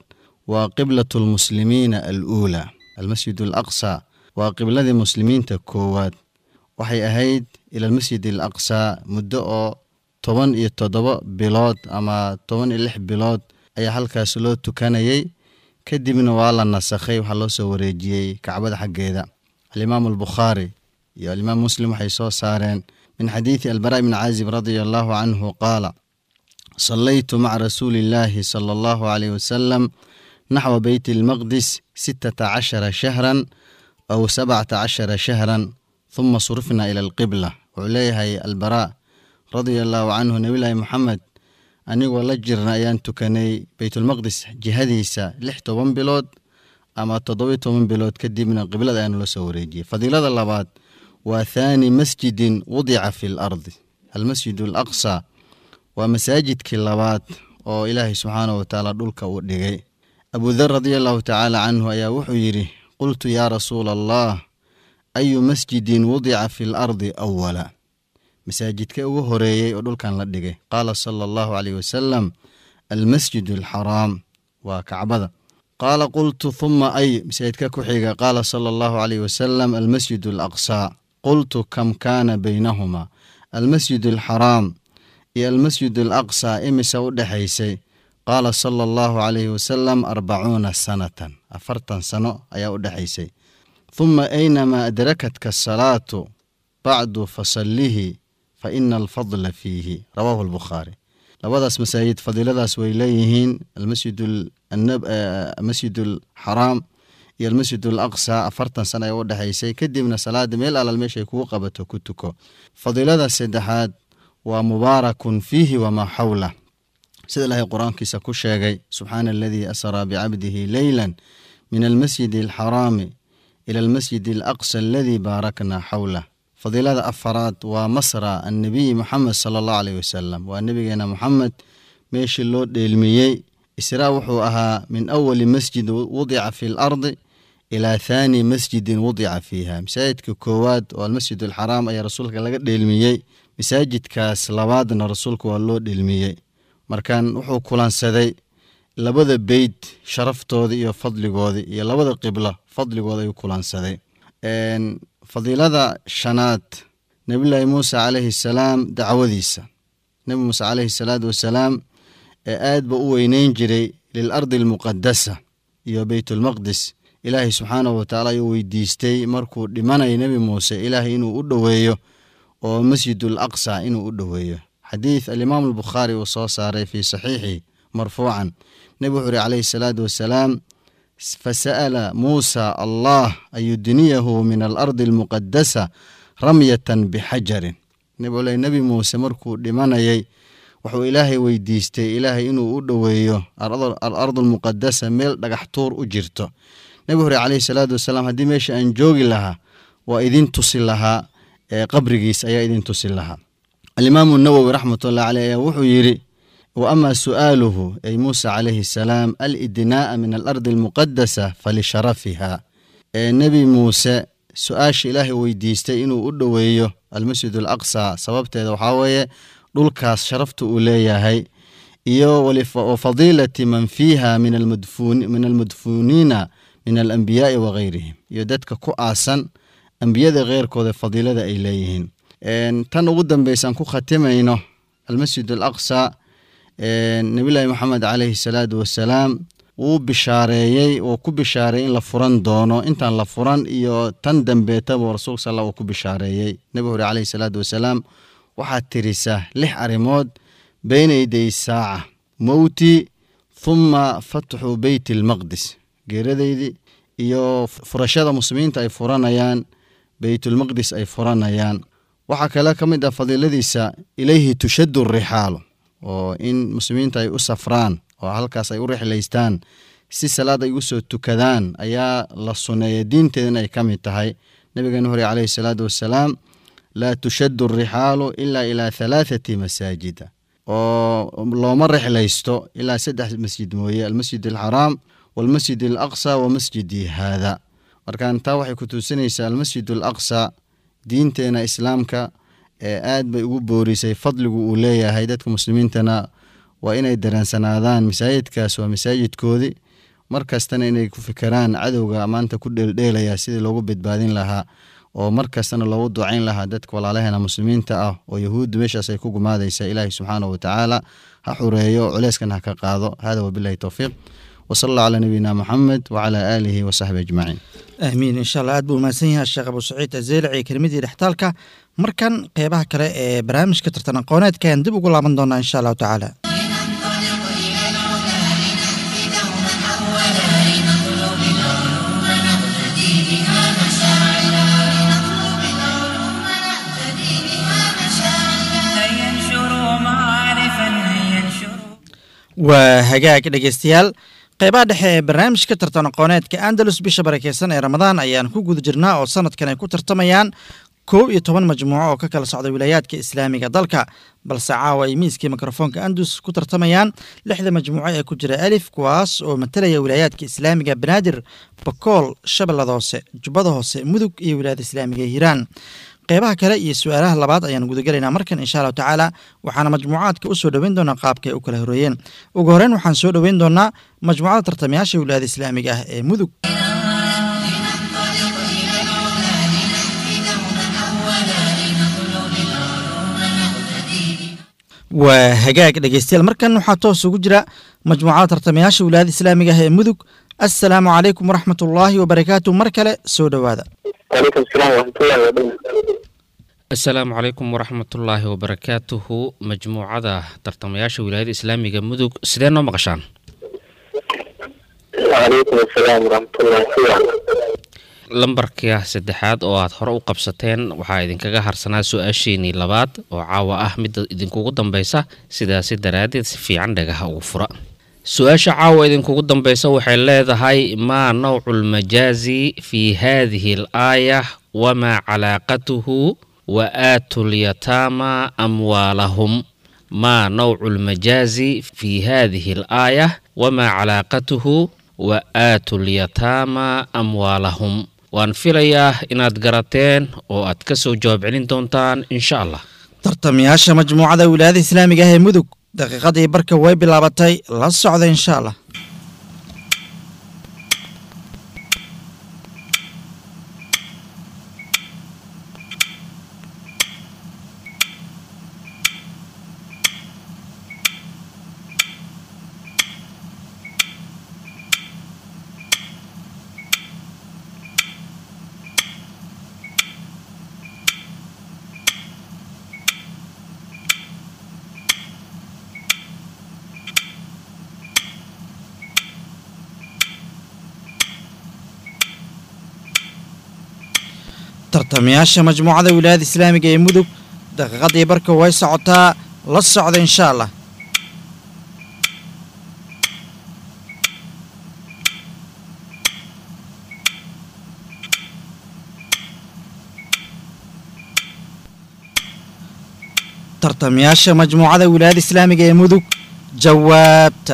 S10: وقبلة المسلمين الأولى المسجد الأقصى وقبلة المسلمين تكواد waxay ahayd ila almasjid alaqsa muddo oo toban iyo toddoba bilood ama toban iyo lix bilood ayaa halkaas loo tukanayay kadibna waa la nasakhay waxaa loo soo wareejiyey kacbada xaggeeda alimaamu albukhaari iyo alimaam muslim waxay soo saareen min xadiidi albara bni caazib radia allahu canhu qaala صليت مع رسول الله صلى الله عليه وسلم نحو بيت المقدس ستة عشر شهرا أو سبعة عشر شهرا ثم صرفنا إلى القبلة وعليها البراء رضي الله عنه نبي الله محمد anigoo la jirna ayaan tukanay baytulmaqdis jihadiisa lix toban bilood ama toddoba toban bilood kadibna qiblada ayaanu la soo wareejiyey fadiilada labaad waa thaani masjidin wudica fi lardi almasjid alaqsa waa masaajidkii labaad oo ilaahay subxaana wa tacaala dhulka uu dhigay abudar radia allahu tacaala canhu ayaa wuxuu yidhi qultu yaa rasuula allah ayu masjidin wudica fi lardi awala masaajidka ugu horeeyey oo dhulkan la dhigay qaala sala allahu caleyh wasalam almasjid alxaraam waa kacbada qaala qultu huma ay masaajidka ku xiga qaala sala allahu caleyh wasalam almasjid alaqsaa qultu kam kaana baynahuma almasjid alxaraam iyo almasjid alaqsaa imisa u dhexaysay qaala sala allahu caleyhi wasalam arbacuuna sanatan afartan sano ayaa u dhexaysay huma aynamaa adrakatka asalaatu bacdu fasallihi fa ina alfadla fiihi rawaahu albukhaari labadaas masaajid fadiiladaas way leeyihiin almasjid alxaraam iyo almasjid alaqsa afartan sana ay u dhexaysay kadibna salaada meel alal meeshay kugu qabato ku tuko fadiilada saddexaad waa mubaarakun fiihi wamaa xawlah sida ilaahay qur-aankiisa ku sheegay subxaana aladii asraa bicabdihi leyla min almasjid alxaraami ila almasjid alaqsa aladii baarakna xawlah fadiilada afaraad waa masra annabiyi moxamed sala allahu aleyh wasalam waa nebigeena moxamed meeshii loo dheelmiyey israa wuxuu ahaa min awali masjid wudica fi lardi ilaa thaani masjidin wudica fiiha masaajidka koowaad oo almasjid alxaraam ayaa rasuulka laga dheelmiyey masaajidkaas labaadna rasuulka waa loo dheelmiyey markan wuxuu kulansaday labada beyt sharaftooda iyo fadligooda iyo labada qiblo fadligooda ayuu kulansaday fadiilada shanaad nebillaahi muuse calayhi salaam dacwadiisa nebi muuse calayhi salaatu wasalaam ee aad ba u weyneyn jiray lilardi almuqadasa iyo beytulmaqdis ilaahay subxaanahu watacaala ayuu weydiistay markuu dhimanaya nebi muuse ilaahay inuu u dhoweeyo oo masjidul aqsa inuu u dhoweeyo xadiid alimaamu albukhaari uu soo saaray fii saxiixi marfuucan nebi wuxuu ihi calayhi salaatu wasalaam fasa'ala muusa allah an yudniyahu min alardi almuqadasa ramyatan bixajarin nabole nebi muuse markuu dhimanayay wuxuu ilaahay weydiistay ilaahay inuu u dhoweeyo alardu almuqadasa meel dhagax tuur u jirto nebi hore calayhi salaatu wasalaam haddii meesha aan joogi lahaa waa idin tusi lahaa ee qabrigiis ayaa idin tusi lahaa alimaamu nawowi raxmatullahi caleyh ayaa wuxuu yidhi wa ama su'aaluhu ay muusa calayhi salaam alidnaa'a min alardi almuqadasa falisharafiha ee nebi muuse su-aasha ilaahay weydiistay inuu u dhoweeyo almasjid alaqsa sababteeda waxaa weeye dhulkaas sharafta uu leeyahay iyo wa fadiilati man fiiha min almadfuuniina min alambiyaai wagayrihim iyo dadka ku aasan ambiyada keyrkooda fadiilada ay leeyihiin tan ugu dambeysaan ku khatimayno almasjid alaqsa nebillaahi moxamed caleyhi salaatu wasalaam wuu bishaareeyey wuu ku bishaareeyey in la furan doono intaan la furan iyo tan dambeetaba rasuulka sal uu ku bishaareeyey nebi hore caleyhi salaatu wasalaam waxaad tirisaa lix arrimood beyna yaday saaca mowti thuma fatxu beyti almaqdis geeradaydii iyo furashada muslimiinta ay furanayaan beytulmaqdis ay furanayaan waxaa kale ka mid ah fadiiladiisa ilayhi tushaddu rixaalu oo in muslimiinta ay u safraan oo halkaas ay u rixlaystaan si salaad ay ugu soo tukadaan ayaa la suneeya diinteedana ay ka mid tahay nabigeena hore caleyhi salaatu wassalaam laa tushaddu arixaalu ilaa ilaa halaathati masaajida oo looma rixlaysto ilaa saddex masjid mooye almasjid alxaraam walmasjid alaqsa wa masjidii haada markaan taa waxay ku tuusinaysaa almasjid alaqsa diinteena islaamka ee aad bay ugu boorisay fadligu uu leeyahay dadka muslimiintana waa inay dareensanaadaan masaajidkaas waa masaajidkoodii mar kastana inay ku fikiraan cadowga maanta ku dheeldheelaya sidii loogu badbaadin lahaa oo mar kastana loogu ducayn lahaa dadka walaalaheena muslimiinta ah oo yahuuddu meeshaas ay ku gumaadaysa ilaahi subxaanahu watacaala ha xureeyo culeyskan ha ka qaado hada wabilahi towfiiq wsala allah calaa nabiyina moxamed wacalaa aalihi wasaxbi ajmaciin
S4: aamiin insha allah aad buu mahadsan yahay sheekh abu saciid azeelici kelmadii dhextaalka markan qeybaha kale ee barnaamijka tartan aqooneedka ayaan dib ugu laaban doonaa insha allahu tacaala waa hagaag dhegeystayaal qeybaha dhexe ee barnaamijka tartan aqooneedka andalus bisha barakeysan ee ramadaan ayaan ku guda jirnaa oo sanadkan ay ku tartamayaan koob iyo toban majmuuco oo ka kala socda wilaayaadka islaamiga dalka balse caawa ay miiskii mikrofoonka andalus ku tartamayaan lixda majmuuco ee ku jira alif kuwaas oo matalaya wilaayaadka islaamiga banaadir bakool shabeellada hoose jubbada hoose mudug iyo wilaayada islaamiga ee hiiraan qeybaha kale iyo su-aalaha labaad ayaan gudagelaynaa markan insha allahu tacaala waxaana majmuucaadka u soo dhoweyn doonaa qaabka ay u kala horeeyeen ugu horeyn waxaan soo dhoweyn doonaa majmuucada tartamayaasha wilaayada islaamiga ah ee mudug waa hagaag dhegeystayaal markan waxaa toos ugu jira majmuucada tartamayaasha wilaayada islaamiga ah ee mudug assalaamu calaykum waraxmat ullaahi wabarakaatu mar kale soo dhowaada
S6: وعليكم السلام ورحمة الله وبركاته
S7: asalaamu calaykum waraxmatullaahi wabarakaatuhu majmuucada tartamayaasha wilaayada islaamiga mudug sidee noo maqashaan
S6: وعليكم السلام ورحمة الله وبركاته
S7: lambarka saddexaad oo aad hore u qabsateen waxaa idinkaga harsanaa su-aasheenii labaad oo caawa ah midda idinkugu dambeysa sidaasi daraaddeed si fiican dhagaha ugu fura su-aasha caawa idinkugu dambeysa waxay leedahay maa nawcu lmajaazi fi hadihi alaaya wamaa calaaqatuhu wa aatu lyataama amwaalahum maa nawcu lmajaazi fi hadihi alaaya wamaa calaaqatuhu wa aatu lyataama amwaalahum waan filayaa inaad garateen oo aad ka soo jawaab celin doontaan insha allah
S4: tartamayaasha majmuucada wilaayada islaamiga ah ee mudug daqiiqadii barka way bilaabatay la socda insha allah tartamayaasha majmuucada wilaayada islaamiga ee mudug daqiiqadii barka way socotaa la socda insha allah tartamayaasha majmuucada wilaayada islaamiga ee mudug jawaabta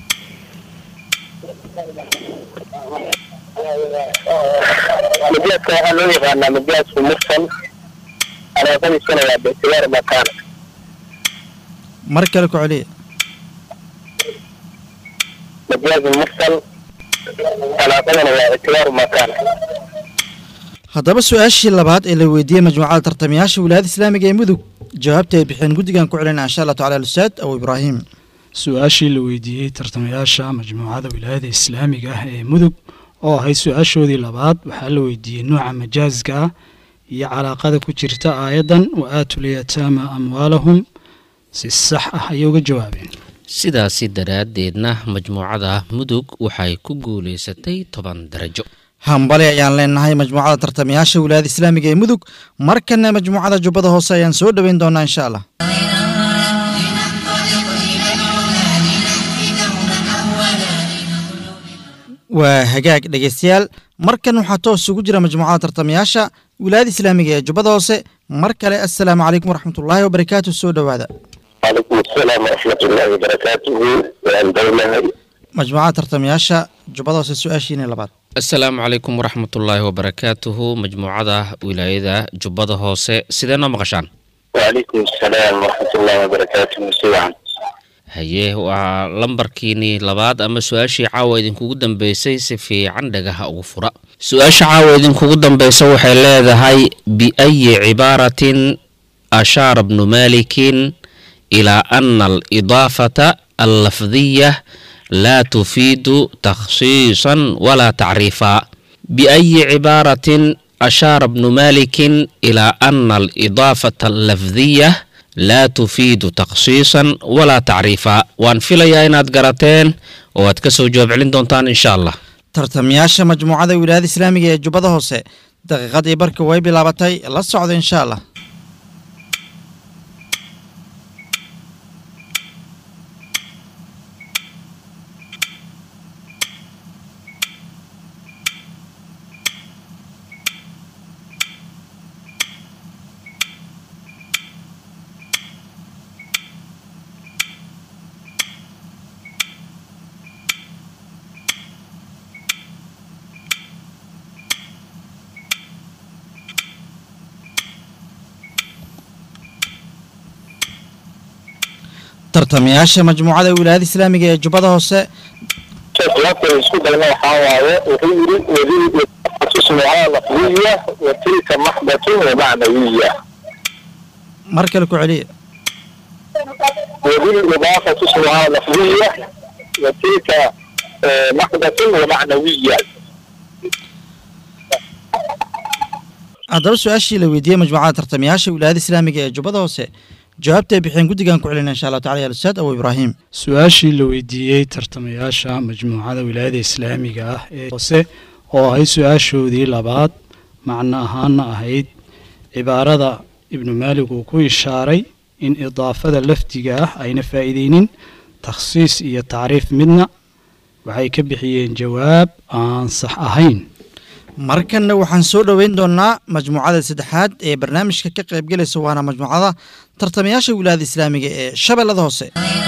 S6: مجازك waxaa loo yaqaanaa majaazku mursal alaaqadiisuna waa biictibaar makaana
S4: mar kale ku celiya
S6: majaazu mursal alaaqadana waa ictibaaru makaana
S4: haddaba su-aashii labaad ee la weydiiyey majmuucada tartamayaasha wilaayada islaamiga ee mudug jawaabta ay bixeen guddigan ku celinaa insha allah tacala alustaad abu ibraahim
S5: su-aashii la weydiiyey tartamayaasha majmuucada wilaayada islaamiga ah ee mudug oo ahayd su-aashoodii labaad waxaa la weydiiyey nooca majaaska ah iyo calaaqada ku jirta aayaddan wa aatulyataama amwaalahum si sax ah ayay uga jawaabeen
S7: sidaasi daraaddeedna majmuucada mudug waxay ku guulaysatay toban darajo
S4: hambali ayaan leenahay majmuucada tartamayaasha wilaayada islaamiga ee mudug markana majmuucada jubbada hoose ayaan soo dhoweyn doonaa insha allah waa hagaag dhegeystayaal markan waxaa toos ugu jira majmuucada tartamayaasha wilaayada islaamiga ee jubbada hoose mar kale assalaamu calaykum waraxmatullaahi wabarakaatu soo dhowaada
S6: وعليكم السلام ورحمة الله وبركاته وعن دولة
S4: majmuucada tartamayaasha jubbada hoose su-aashiina labaad
S7: asalaamu calaykum waraxmatullaahi wabarakaatuhu majmuucada wilaayada jubbada hoose sidee noo maqashaan
S6: وعليكم السلام ورحمة الله وبركاته سوعا
S7: haye waa lambarkiinii labaad ama su-aashii caawa idinkugu dambeysay si fiican dhagaha ugu fura su-aasha caawa idinkugu dambeysa waxay leedahay biayi cibaaratin ashaara bnu malikin ilaa ana alidaafata allafdiya laa tufiidu takhsiisan walaa tacriifa biayi cibaaratin ashaara bnu malikin ilaa ana alidaafata allafdiya laa tufiidu takhsiisan walaa tacriifa waan filayaa inaad garateen oo aad ka soo jawaab celin doontaan insha allah
S4: tartamayaasha majmuucada wilaayada islaamiga ee jubbada hoose daqiiqadii barka way bilaabatay la socda insha allah tartamayaasha majmuucada wilaayada islaamiga ee jubbada hoose
S6: jawaabta isku dayna waxaa waaye wuxuu yidhi wadil tusmuhaa lafdiya wa tilka maxdatun wa macnawiya
S4: mar kale ku celiya
S6: وبالإضافة اسمها لفظية وتلك آه، محدث ومعنوية
S4: haddaba su-aashii la weydiiyey majmuucada tartamayaasha wilaayada islaamiga ee jubbada hoose jawaabta ay bixeen guddigan ku celina insha allahu tacala ya ustaad abu ibraahim
S5: su-aashii la weydiiyey tartamayaasha majmuucada wilaayada islaamiga ah ee hoose oo ahayd su-aashoodii labaad macno ahaana ahayd cibaarada ibnu maalig uu ku ishaaray in idaafada lafdiga ah ayna faa'iideynin takhsiis iyo tacriif midna waxay ka bixiyeen jawaab aan sax ahayn
S4: markanna waxaan soo dhoweyn doonaa majmuucada saddexaad ee barnaamijka ka qaybgelaysa waana majmuucada tartamayaasha wilaayada islaamiga ee shabeellada hoose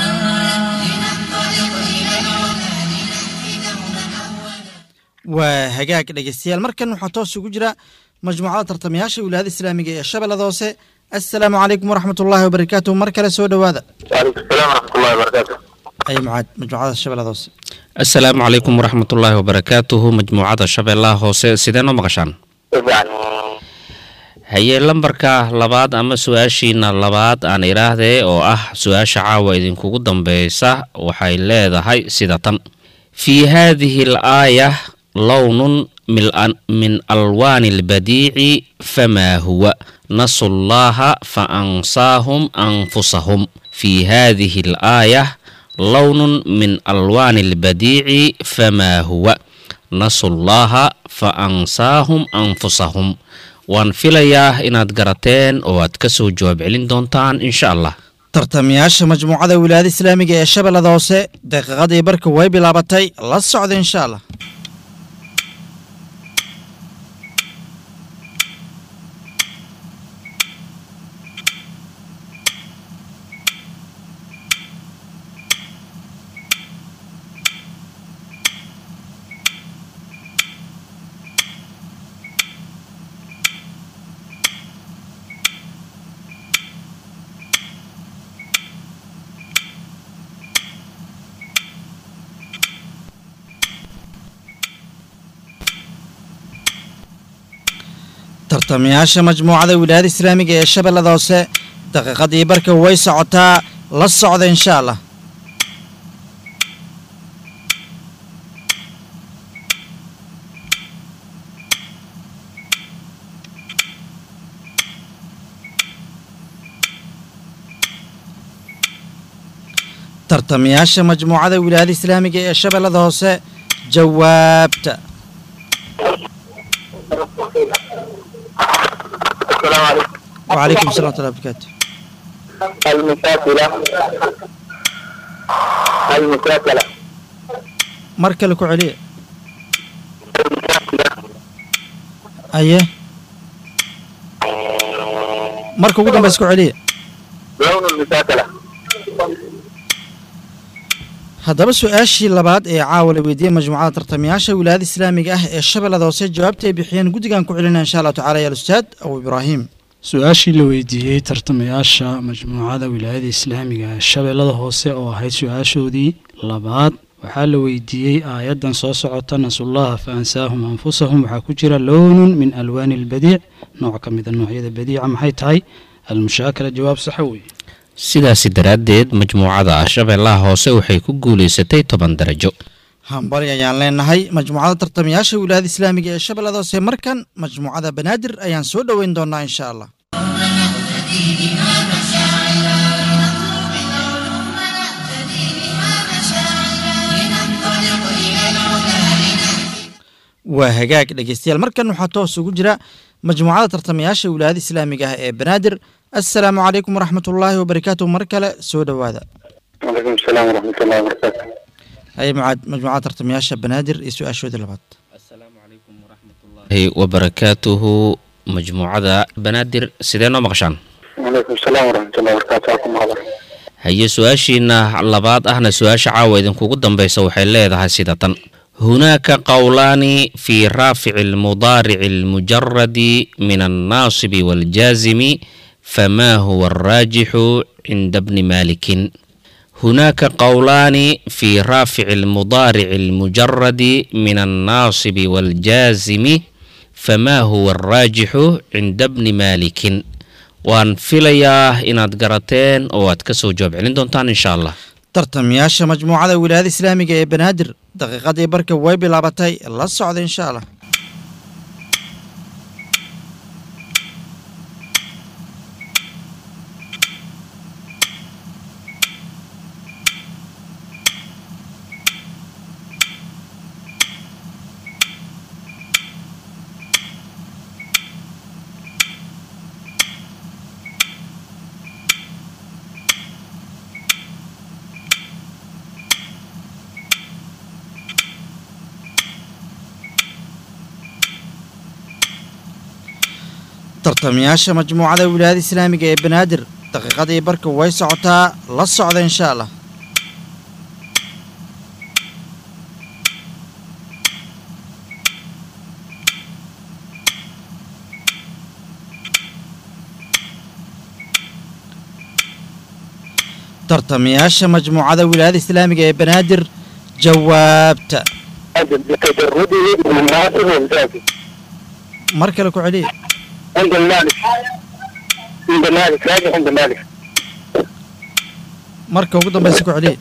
S4: waa hagaag dhegeystayaal markan waxaa toos ugu jira majmuucada tartamayaasha wilaayada islaamiga ee shabeellada hoose assalaamu calaykum waraxmat ullaahi wabarakaatuh mar kale soo dhowaada
S6: وعليكم السلام ورحمة الله وبركاته
S4: ay mucaad majmuucada shabeellada hoose
S7: asalaamu calaykum waraxmatullaahi wabarakaatuhu majmuucada shabeellaha hoose sidee noo maqashaan
S6: يعني
S7: haye lambarka labaad ama su-aashiina labaad aan idhaahdee oo ah su-aasha caawa idinkugu dambeysa waxay leedahay sida tan fii haadihi al aaya lownun mil- min alwaani albadiici famaa huwa nasu llaha fa ansaahum anfusahum fii haadihi al aaya lownun min alwaani albadiici famaa huwa nasu llaha fa ansaahum anfusahum waan filayaa inaad garateen oo aad ka soo jawaab celin doontaan insha allah
S4: tartamayaasha majmuucada wilaayada islaamiga ee shabeellada hoose daqiiqadii barka way bilaabatay la socda insha allah tartamayaasha majmuucada wilaayada islaamiga ee shabeellada hoose daqiiqadii barka way socotaa la socda insha allah tartamayaasha majmuucada wilaayada islaamiga ee shabeellada hoose jawaabta
S6: السلام عليكم
S4: وعليكم السلام ورحمة الله وبركاته
S6: المساكلة المساكلة
S4: mar kale ku celiya aye marka ugu dambaysa ku celiya
S6: لون المساكلة
S4: haddaba su-aashii labaad ee caawa la weydiiyey majmuucada tartamayaasha wilaayada islaamiga ah ee shabeellada hoose jawaabta ay bixiyeen guddigan ku celinaya insha allahu tacala ya ustaad abu ibraahim
S5: su-aashii la weydiiyey tartamayaasha majmuucada wilaayada islaamiga ee shabeellada hoose oo ahayd su-aashoodii labaad waxaa la weydiiyey aayaddan soo socota nasullaha fa ansaahum anfusahum waxaa ku jira lownun min alwaani albadiic nooc ka mida noocyada badiica maxay tahay almushaakala jawaab saxa weeye
S7: sidaasi daraaddeed majmuucada shabeellaha hoose waxay ku guulaysatay toban darajo
S4: hambali ayaan leenahay majmuucada tartamayaasha wilaayada islaamiga ee shabeellada hoose markan majmuucada banaadir ayaan soo dhoweyn doonaa insha allah waa hagaag dhegeystayaal markan waxaa toos ugu jira majmuucada tartamayaasha wilaayada islaamiga ah ee banaadir assalaamu calaykum waraxmat ullaahi wabarakaatuh mar kale soo dhowaada
S6: وعليكم السلام ورحمة الله وبركاته
S4: haye mucaad majmuucada tartamayaasha banaadir iyo su-aashoodii labaad
S7: Hey, wabarakaatuhu majmuucada banaadir sidee noo maqashaan
S6: وعليكم السلام ورحمة الله وبركاته أكم هذا
S7: haye su-aashiina labaad ahna su-aasha caawa idinkugu dambeysa waxay leedahay sida tan hunaaka qowlaani fii raafici almudaarici almujaradi min annaasibi waaljaazimi famaa huwa alraajixu cinda bni maalikin hunaaka qowlaani fii raafici almudaarici almujaradi min annaasibi waaljaazimi famaa huwa alraajixu cinda bni maalikin waan filayaa inaad garateen oo aad ka soo jawaab celin doontaan insha allah
S4: tartamayaasha majmuucada wilaayada islaamiga ee banaadir daqiiqadii barka way bilaabatay la socda insha allah tartamayaasha majmuucada wilaayada islaamiga ee banaadir daqiiqadii barka way socotaa la socda insha allah tartamayaasha majmuucada wilaayada islaamiga ee banaadir jawaabta
S6: بتجرده من الناصب والجازم
S4: mar kale ku celiya
S6: عند المالك عند مالك راجع عند مالك
S4: marka ugu dambaysa ku celiya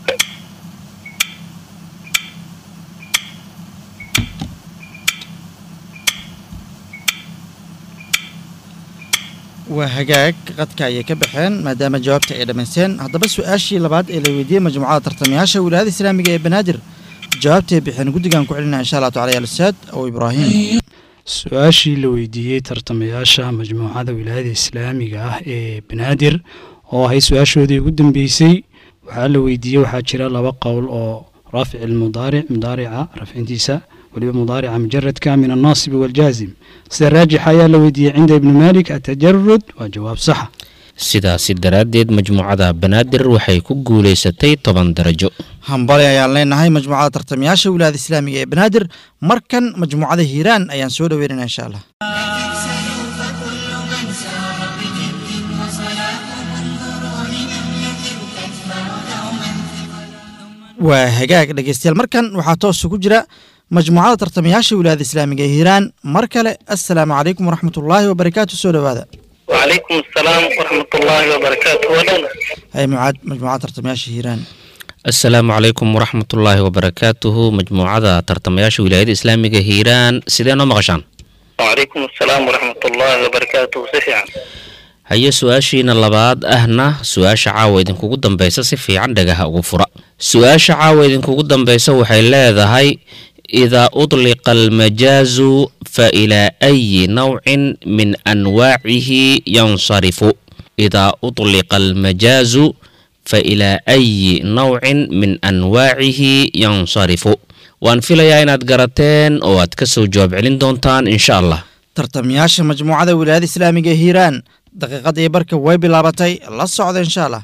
S4: waa hagaag qadka ayay ka baxeen maadaama jawaabta ay dhammaysteen haddaba su-aashii labaad ee la weydiiyey majmuucada tartamayaasha wilaayada islaamiga ee banaadir jawaabtay bixeen guddigan ku celinaya insha allah tacala ya alustaad aw ibraahim
S5: su-aashii la weydiiyey tartamayaasha majmuucada wilaayada islaamiga ah ee banaadir oo ahay su-aashoodii ugu dambeysay waxaa la weydiiyey waxaa jira laba qowl oo raafic ilmudaaric mudaarica rafcintiisa weliba mudaarica mujaradka min annaasibi waaljaazim sida raajixa ayaa la weydiiyey cinda ibni malik atajarud waa jawaab saxa
S7: sidaasi daraaddeed majmuucada banaadir waxay ku guulaysatay toban darajo
S4: hambali ayaan leenahay majmuucada tartamayaasha wilaayada islaamiga ee banaadir markan majmuucada hiiraan ayaan soo dhaweynayna insha allah
S3: فكل من سار بجد وصلاح انظروا لنملة تتبع دوما
S4: waa hagaag dhegeystayaal markan waxaa toos ugu jira majmuucada tartamayaasha wilaayada islaamiga ee hiiraan mar kale assalaamu calaykum waraxmat ullaahi wabarakaatu soo dhowaada
S6: وعليكم السلام ورحمة الله وبركاته ودنا
S4: hay mucaad majmuucada tartamayaasha hiiraan
S7: asalaamu calaykum waraxmatullaahi wabarakaatuhu majmuucada tartamayaasha wilaayada islaamiga hiiraan sidee noo maqashaan
S6: وعليكم السلام ورحمة الله وبركاته سفيعا
S7: haye su-aashiina labaad ahna su-aasha caawa idinkugu dambeysa si fiican dhagaha ugu fura su-aasha caawa idinkugu dambeysa waxay leedahay idaa udliqa almajaazu fa ilaa ayi nawcin min anwaacihi yansarifu idaa udliqa almajaazu fa ilaa ayi nawcin min anwaacihi yansarifu waan filayaa inaad garateen oo aad ka soo jawaab celin doontaan insha allah
S4: tartamayaasha majmuucada wilaayada islaamiga ee hiiraan daqiiqadii barka way bilaabatay la socda insha allah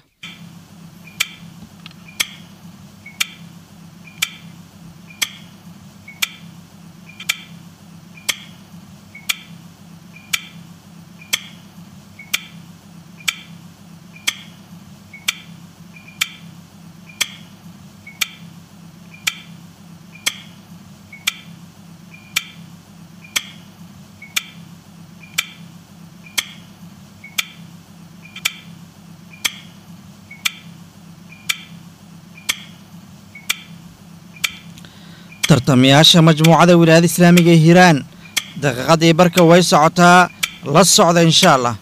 S4: tartamayaasha majmuucada wilaayada islaamiga ee hiiraan daqiiqadii barka way socotaa la socda insha allah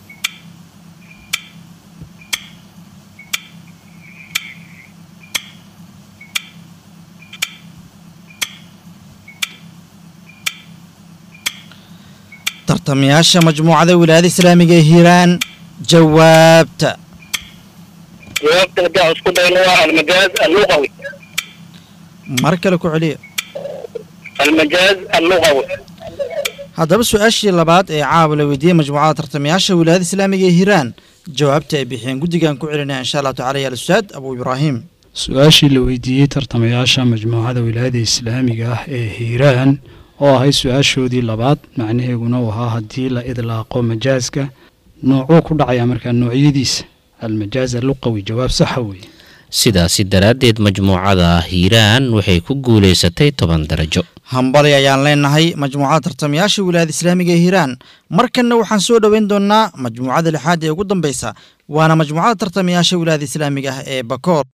S4: tartamayaasha majmuucada wilaayada islaamiga ee hiiraan jawaabta
S6: جوابت هدي اسكو دينوا المجاز اللغوي
S4: mar kale ku celiya
S6: المجاز اللغوي
S4: haddaba su-aashii labaad ee caawa la weydiiyey majmuucada tartamayaasha wilaayada islaamiga ee hiiraan jawaabta ay bixiyeen guddigan ku celinaya insha allahu tacala ya alustaad abu ibraahim
S5: su-aashii la weydiiyey tartamayaasha majmuucada wilaayada islaamiga ah ee hiiraan oo ahay su-aashoodii labaad macnaheeguna uu ahaa haddii la idlaaqo majaaska noocuu ku dhacaya markaa noocyadiisa almajaaz alluqawi jawaab saxa weeye
S7: sidaasi daraaddeed majmuucada hiiraan waxay ku guulaysatay toban darajo
S4: hambali ayaan leenahay majmuucada tartamayaasha wilaayada islaamiga ee hiiraan markanna waxaan soo dhoweyn doonnaa majmuucada lixaad ee ugu dambeysa waana majmuucada tartamayaasha wilaayada islaamiga ah ee bakool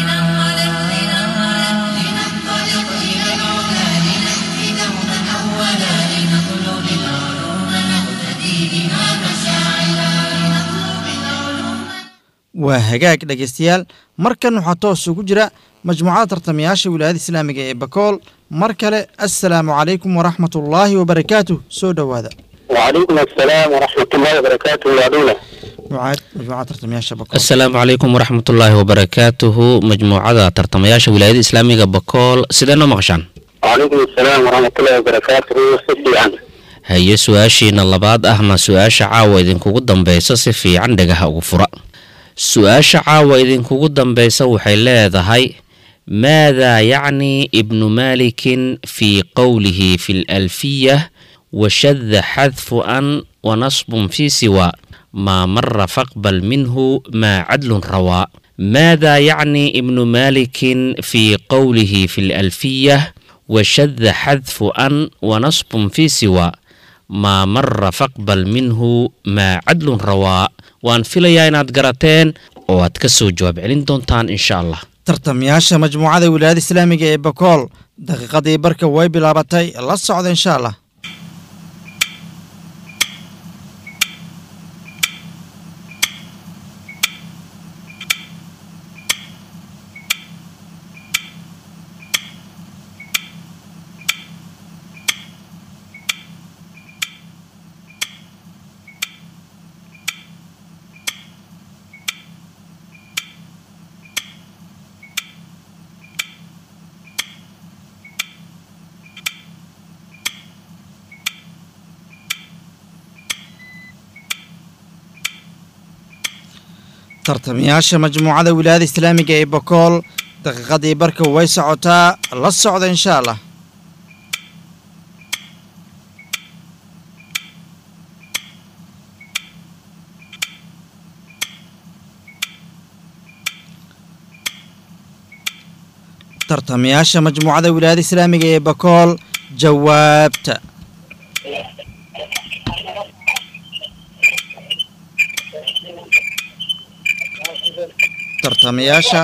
S4: waa hagaag dhegaystayaal markan waxaa toos ugu jira majmuucada tartamayaasha wilaayada islaamiga ee bakool mar kale assalaamu calaykum waraxmatullaahi wabarakaatuh soo dhowaada
S6: وعليكم السلام ورحمة الله وبركاته يا دولة
S4: mucaad majmuucada tartamayaasha bakool
S7: asalaamu calaykum waraxmatullaahi wabarakaatuhu majmuucada tartamayaasha wilaayada islaamiga bakool sidee noo maqashaan
S6: وعليكم السلام ورحمة الله وبركاته سيدي عنه
S7: haye su-aashiina labaad ahna su-aasha caawa idinkugu dambeysa si fiican dhagaha ugu fura su-aasha caawa idinkugu dambeysa waxay leedahay maadaa yacni ibnu maalikin fii qowlihi fi lalfiyah washada xadfu an wanasbun fii siwa maa mara faqbal minhu maa cadlun rawaa maadaa yacni ibnu maalikin fii qowlihi fi lalfiyah washada xadfu an wanasbun fii siwa maa mara faqbal minhu maa cadlun rawaa waan filayaa inaad garateen oo aad ka soo jawaab celin doontaan insha allah
S4: tartamayaasha majmuucada wilaayada islaamiga ee bakool daqiiqadii barka way bilaabatay la socda insha allah tartamayaasha majmuucada wilaayada islaamiga ee bakool daqiiqadii barka way socotaa la socda insha allah tartamayaasha majmuucada wilaayada islaamiga ee bakool jawaabta tartamayaasha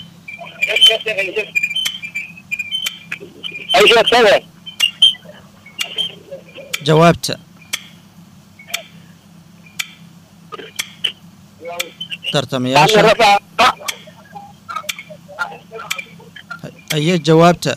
S6: أي شيء سوى
S4: jawaabta
S6: أنا
S4: tartamayaasha
S6: رفع
S4: aye jawaabta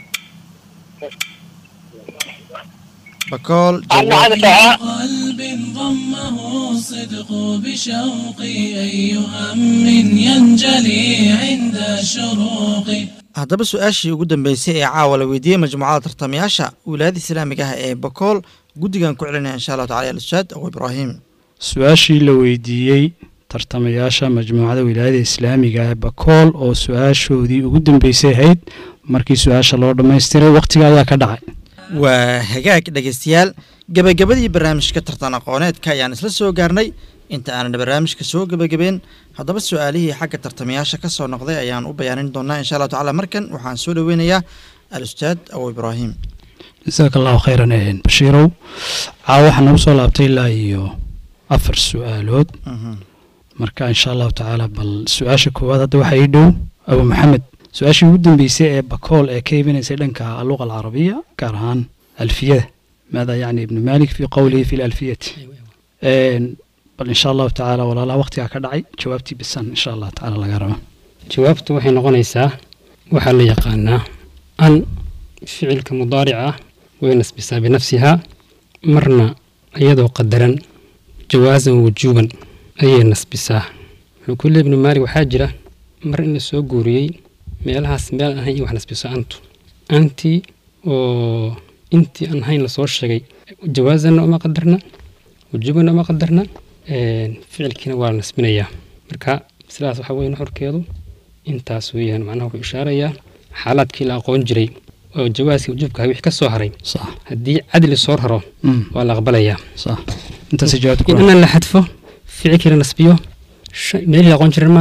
S4: bakool
S6: أنا
S4: jawaab
S6: هذا ساعة
S2: قلب ضمه الصدق بشوقي أي هم ينجلي عند شروقي
S4: haddaba su-aashii ugu dambeysay ee caawa la weydiiyey majmuucada tartamayaasha wilaayada islaamiga ah ee bakool guddigan ku celinaya insha allahu tacala al-ustaad abu ibraahim
S5: su-aashii la weydiiyey tartamayaasha majmuucada wilaayada islaamiga ee bakool oo su-aashoodii ugu dambeysay ahayd markii su-aasha loo dhammaystiray wakhtiga ayaa ka dhacay
S4: waa hagaag dhegaystayaal gebagabadii barnaamijka tartan aqooneedka ayaan isla soo gaarnay inta aanan barnaamijka soo gebagabeen haddaba su-aalihii xagga tartamayaasha ka soo noqday ayaan u bayaanin doonaa insha allahu tacala markan waxaan soo dhoweynayaa al-ustaad abu ibraahim
S5: jasaaka allahu khayran een bashiirow caawa waxaa nagu soo laabtay ilaa iyo afar su-aalood
S4: Mhm.
S5: marka insha allahu tacaala bal su-aasha koowaad hadda waxaa ii dhow abu maxamed su-aashii ugu dambeysay ee bakool ee ka iibinaysay dhanka alluqa alcarabiya gaar ahaan alfiyada maada yacni ibnu malik fi qowlihi fi lalfiyati Een, bal insha allahu tacaala walaalaha waqtigaa ka dhacay jawaabtii bisan insha allahu tacaala laga raba
S11: jawaabtu waxay noqonaysaa waxaa la yaqaanaa an ficilka mudaarica ah way nasbisaa binafsihaa marna iyadoo qadaran jawaasan wujuuban ayay nasbisaa wuxuu ku leey ibnu maalik waxaa jira mar in la soo guuriyey meelahaas meel aan ahayn in wax nasbiso antu antii oo intii aan ahayn lasoo sheegay jawaasanna uma qadarna wujuubanna uma qadarna een, ficilkiina waa la nasbinayaa marka sidaas waxaa weeye nuxurkeedu intaas weeyaan macnaha wuxuu ishaarayaa xaalaadkii la aqoon jiray oo jawaaskii wujuubka ahaa wixii ka soo haray
S5: sax
S11: haddii cadli soo raro
S5: Mm,
S11: waa la aqbalayaa
S5: sax intaas jawaabta ku
S11: in ana la xadfo ficilkii la nasbiyo shay- meelihii la aqoon jiray maahan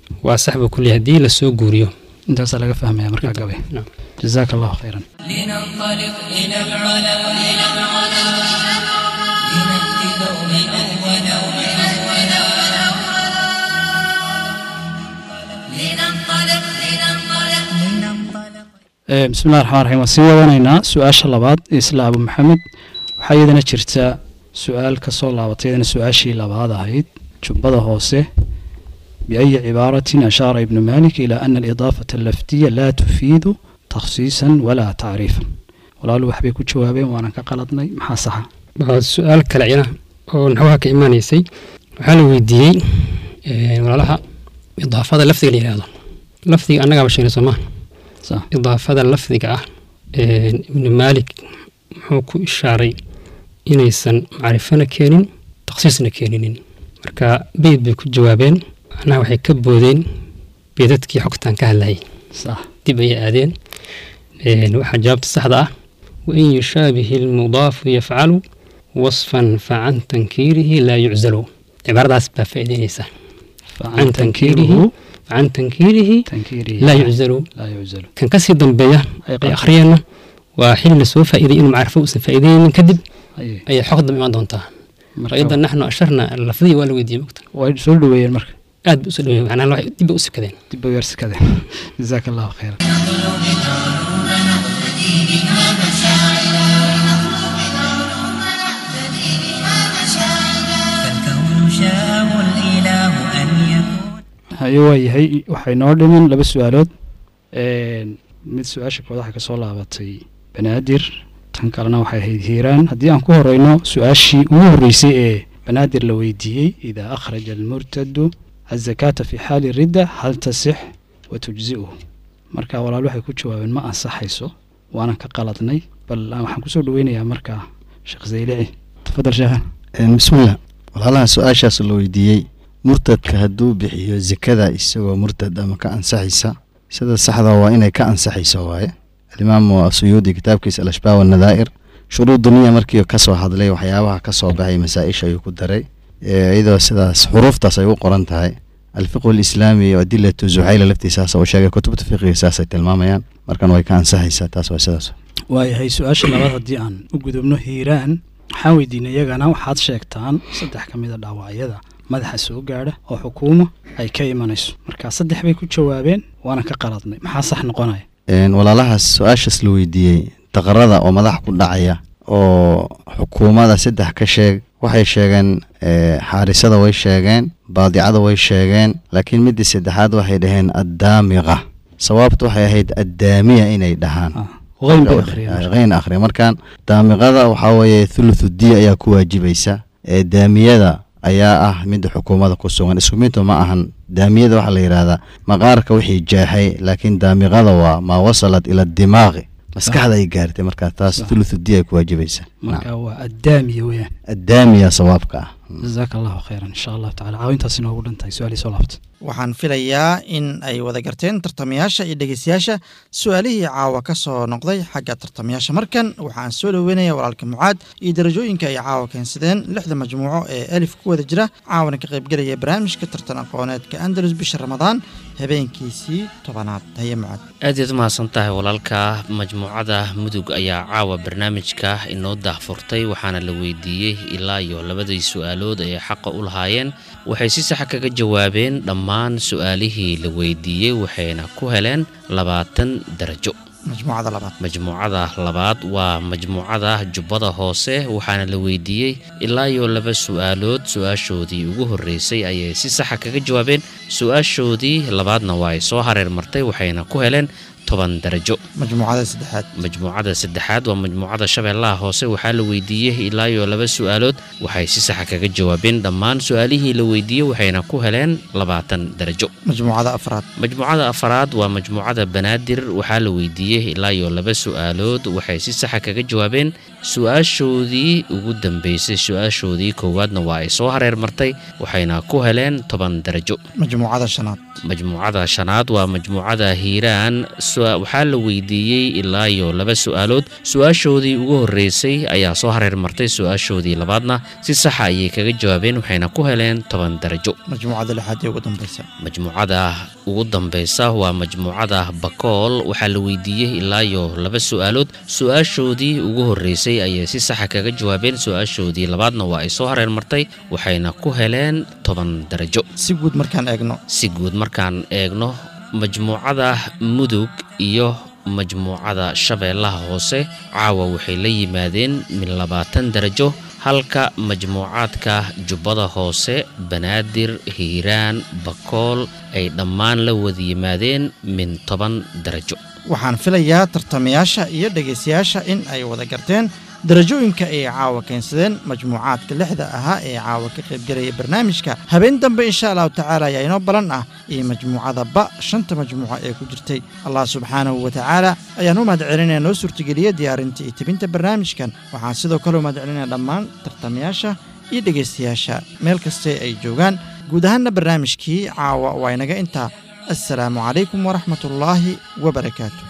S11: waa sax buu ku leeyahay haddii lasoo guuriyo
S5: intaasaa laga fahmaya markaa gabay jazaaka allahu khayran
S3: لننطلق إلى العلا إلى العلا لنأتي دوما أولا أولا لننطلق لننطلق لننطلق
S5: Eh, bismillahi raxmaan raxiim waan sii wadanaynaa su-aasha labaad ee isla abu maxamed waxaa iyadana jirta su-aal ka soo laabatay iyadana su-aashii labaad ahayd jubbada hoose biayi cibaaratin ashaara ibnu malik ilaa ana alidaafata allafdiya laa tufiidu takhsiisan walaa tacriifan walaalu waxbay ku jawaabeen waanan ka qaladnay maxaa saxa
S11: waa su-aal kale iyana oo naxwaha ka imaanaysay waxaa la weydiiyey eh, walaalaha idaafada lafdiga la yidhaahdo lafdiga annagaaba sheegay soo maa
S5: Sax.
S11: idaafada lafdiga ah eh, ibnu maalik muxuu ku ishaaray inaysan macrifana keenin takhsiisna keeninin marka beyd bay ku jawaabeen macnaha waxay ka boodeen beedadkii xogtaan ka hadlayay
S5: sax
S11: dib ayay aadeen Eh, waxaa jawaabta saxda ah wain yushaabihi almudaafu yafcalu wasfan facan tankiirihi laa yuczalu cibaaradaas baa faa'iideynaysa facan tankiirihi facan tankiirihi
S5: tankiirihi
S11: laa yuczalu
S5: laa yuczalu
S11: kan kasii dambeeya
S5: Ay
S11: ay
S5: qaatay.
S11: akhriyeenna waa xili lasoo faa'iiday inuu macrifo uusan faa'iideynin kadib
S5: Ayay.
S11: ayay xog dambe imaan doontaa
S5: Marka
S11: faida naxnu asharna lafdiya waa la weydiiyey mogta
S5: way soo dhaweeyeen marka
S11: aad bay usoo dhaweeyey macnaha waxay dib bay u sikadeen
S5: dib bay yarsikadeen jazaaka allahu khayran
S3: فالكون شاءه الإله أن يكون
S5: haye waa yahay waxay noo dhimin laba su-aalood Een, mid su-aasha kood waxay kasoo laabatay banaadir tan kalena waxay ahayd hiiraan haddii aan ku horeyno su-aashii ugu horreysay ee banaadir la weydiiyey idaa akhraja almurtadu azakaata fi xaali ridda hal tasix wa tujzi'uhu marka walaal waxay ku jawaabeen ma ansaxayso waanan ka qaladnay bal aan waxaan kusoo dhaweynayaa markaa sheekh zaylici tafadal sheekhan
S10: Een, bismillah walaalaha su-aashaas la weydiiyey murtadka hadduu bixiyo zakada isagoo murtad ama ka ansaxaysa sida saxda waa inay ka ansaxayso waaye alimaamu asuyuudi kitaabkiisa alashbaa wanadaa'ir shuruudu niya markii kasoo hadlay waxyaabaha kasoo baxay masaa-isha ayuu ku daray Ee, iyadoo sidaas xuruuftaas ay u qoran tahay alfiqhu alislaami iyo adilatu zuxayla laftiisaas uu sheegay kutubta fiqiga saasay tilmaamayaan markan way ka ansaxaysaa taas waa sidaas
S5: waayahay su-aasha labaad haddii aan u gudubno hiiraan waxaan weydiinay iyagana waxaad sheegtaan saddex ka mid a dhaawacyada madaxa soo gaadha oo xukuuma ay ka imanayso marka saddex bay ku jawaabeen waana ka qaladnay maxaa sax noqonaya
S10: Een, walaalahaas su-aashaas la weydiiyey daqarada oo madax ku dhacaya oo xukuumada saddex ka sheeg waxay sheegeen ee, xaarisada way sheegeen baadicada way sheegeen laakiin midii saddexaad waxay dhaheen addaamiqa sawaabtu waxay ahayd addaamiya inay dhahaan
S5: qayn bay akhriyeen
S10: qayn akhriya markaan daamiqada waxaa weeye thuluthu diya ayaa ku waajibaysa ee daamiyada ayaa ah midda xukuumada ku sugan isku midba ma ahan daamiyada waxaa la yidhahdaa maqaarka wixii jaaxay laakiin daamiqada waa maa wasalat ila dimaaqi maskaxda ay gaartay markaa taas thuluthu diya ay ku waajibaysa
S5: marka waa addaamiya weeyaan
S10: addaamiya sawaabka ah
S5: jazaaka allahu khayran insha allahu tacala caawintaas inoogu dhantahay su-aalii soo laabta
S4: waxaan filayaa in ay wada garteen tartamayaasha iyo dhegeystayaasha su-aalihii caawa ka soo noqday xagga tartamayaasha markan waxaan soo dhoweynaya walaalka mucaad iyo darajooyinka ay caawa keensadeen lixda majmuuco ee alif ku wada jira caawana ka qaybgelaya barnaamijka tartan aqooneedka andalus bisha ramadaan habeenkiisii tobanaad haye mucaad
S7: aad iyaad u mahadsan tahay walaalka majmuucada mudug ayaa caawa barnaamijka inoo daahfurtay waxaana la weydiiyey ilaa iyo labadii su-aalood ay xaqa u lahaayeen waxay si saxa kaga jawaabeen dhammaan su-aalihii la weydiiyey waxayna ku heleen labaatan darajo
S4: majmuucada labaad
S7: majmuucada labaad waa majmuucada jubbada hoose waxaana la weydiiyey ilaa iyo laba su-aalood su-aashoodii ugu horreysay ayay si saxa kaga jawaabeen su-aashoodii labaadna waa ay soo hareer martay waxayna ku heleen toban darajo
S4: majmuucada saddexaad
S7: majmuucada saddexaad waa majmuucada shabeellaha hoose waxaa la weydiiyey ilaa iyo laba su-aalood waxay si saxa kaga jawaabeen dhammaan su-aalihii la weydiiyey waxayna ku heleen labaatan darajo
S4: majmuucada afraad
S7: majmuucada afaraad waa majmuucada banaadir waxaa la weydiiyey ilaa iyo laba su-aalood waxay si saxa kaga jawaabeen su-aashoodii ugu dambeysay su-aashoodii koowaadna waa ay soo hareer martay waxayna ku heleen toban darajo
S4: majmuucada shanaad
S7: majmuucada shanaad waa majmuucada hiiraan sua- waxaa la weydiiyey ilaa iyo laba su-aalood su-aashoodii ugu horreysay ayaa soo hareer martay su-aashoodii labaadna si saxa ayay kaga jawaabeen waxayna ku heleen toban darajo
S4: majmuucada lixaad ee ugu dambaysa
S7: majmuucada ugu dambeysa waa majmuucada bakool waxaa la weydiiyey ilaa iyo laba su-aalood su-aashoodii ugu horreysay ayay si saxa kaga jawaabeen su-aashoodii labaadna waa ay soo hareer martay waxayna ku heleen toban darajo
S4: si guud markaan eegno
S7: si guud markaan eegno majmuucada mudug iyo majmuucada shabeellaha hoose caawa waxay la yimaadeen min labaatan darajo halka majmuucaadka jubbada hoose banaadir hiiraan bakool ay dhammaan la wada yimaadeen min toban darajo
S4: waxaan filayaa tartamayaasha iyo dhegaystayaasha in ay wada garteen darajooyinka ay caawa keensadeen majmuucaadka lixda ahaa ee caawa ka qaybgelaya barnaamijka habeen dambe insha allahu tacaala ayaa inoo balan ah iyo majmuucada ba shanta majmuuco ee ku jirtay allah subxaanahu wa tacaala ayaan u mahad celinaya noo suurtageliya diyaarinta iyo tebinta barnaamijkan waxaan sidoo kale u mahad celinaya dhammaan tartamayaasha iyo dhegaystayaasha meel kastee ay joogaan guud ahaanna barnaamijkii caawa waa inaga intaa assalaamu calaykum waraxmatullaahi wabarakaatu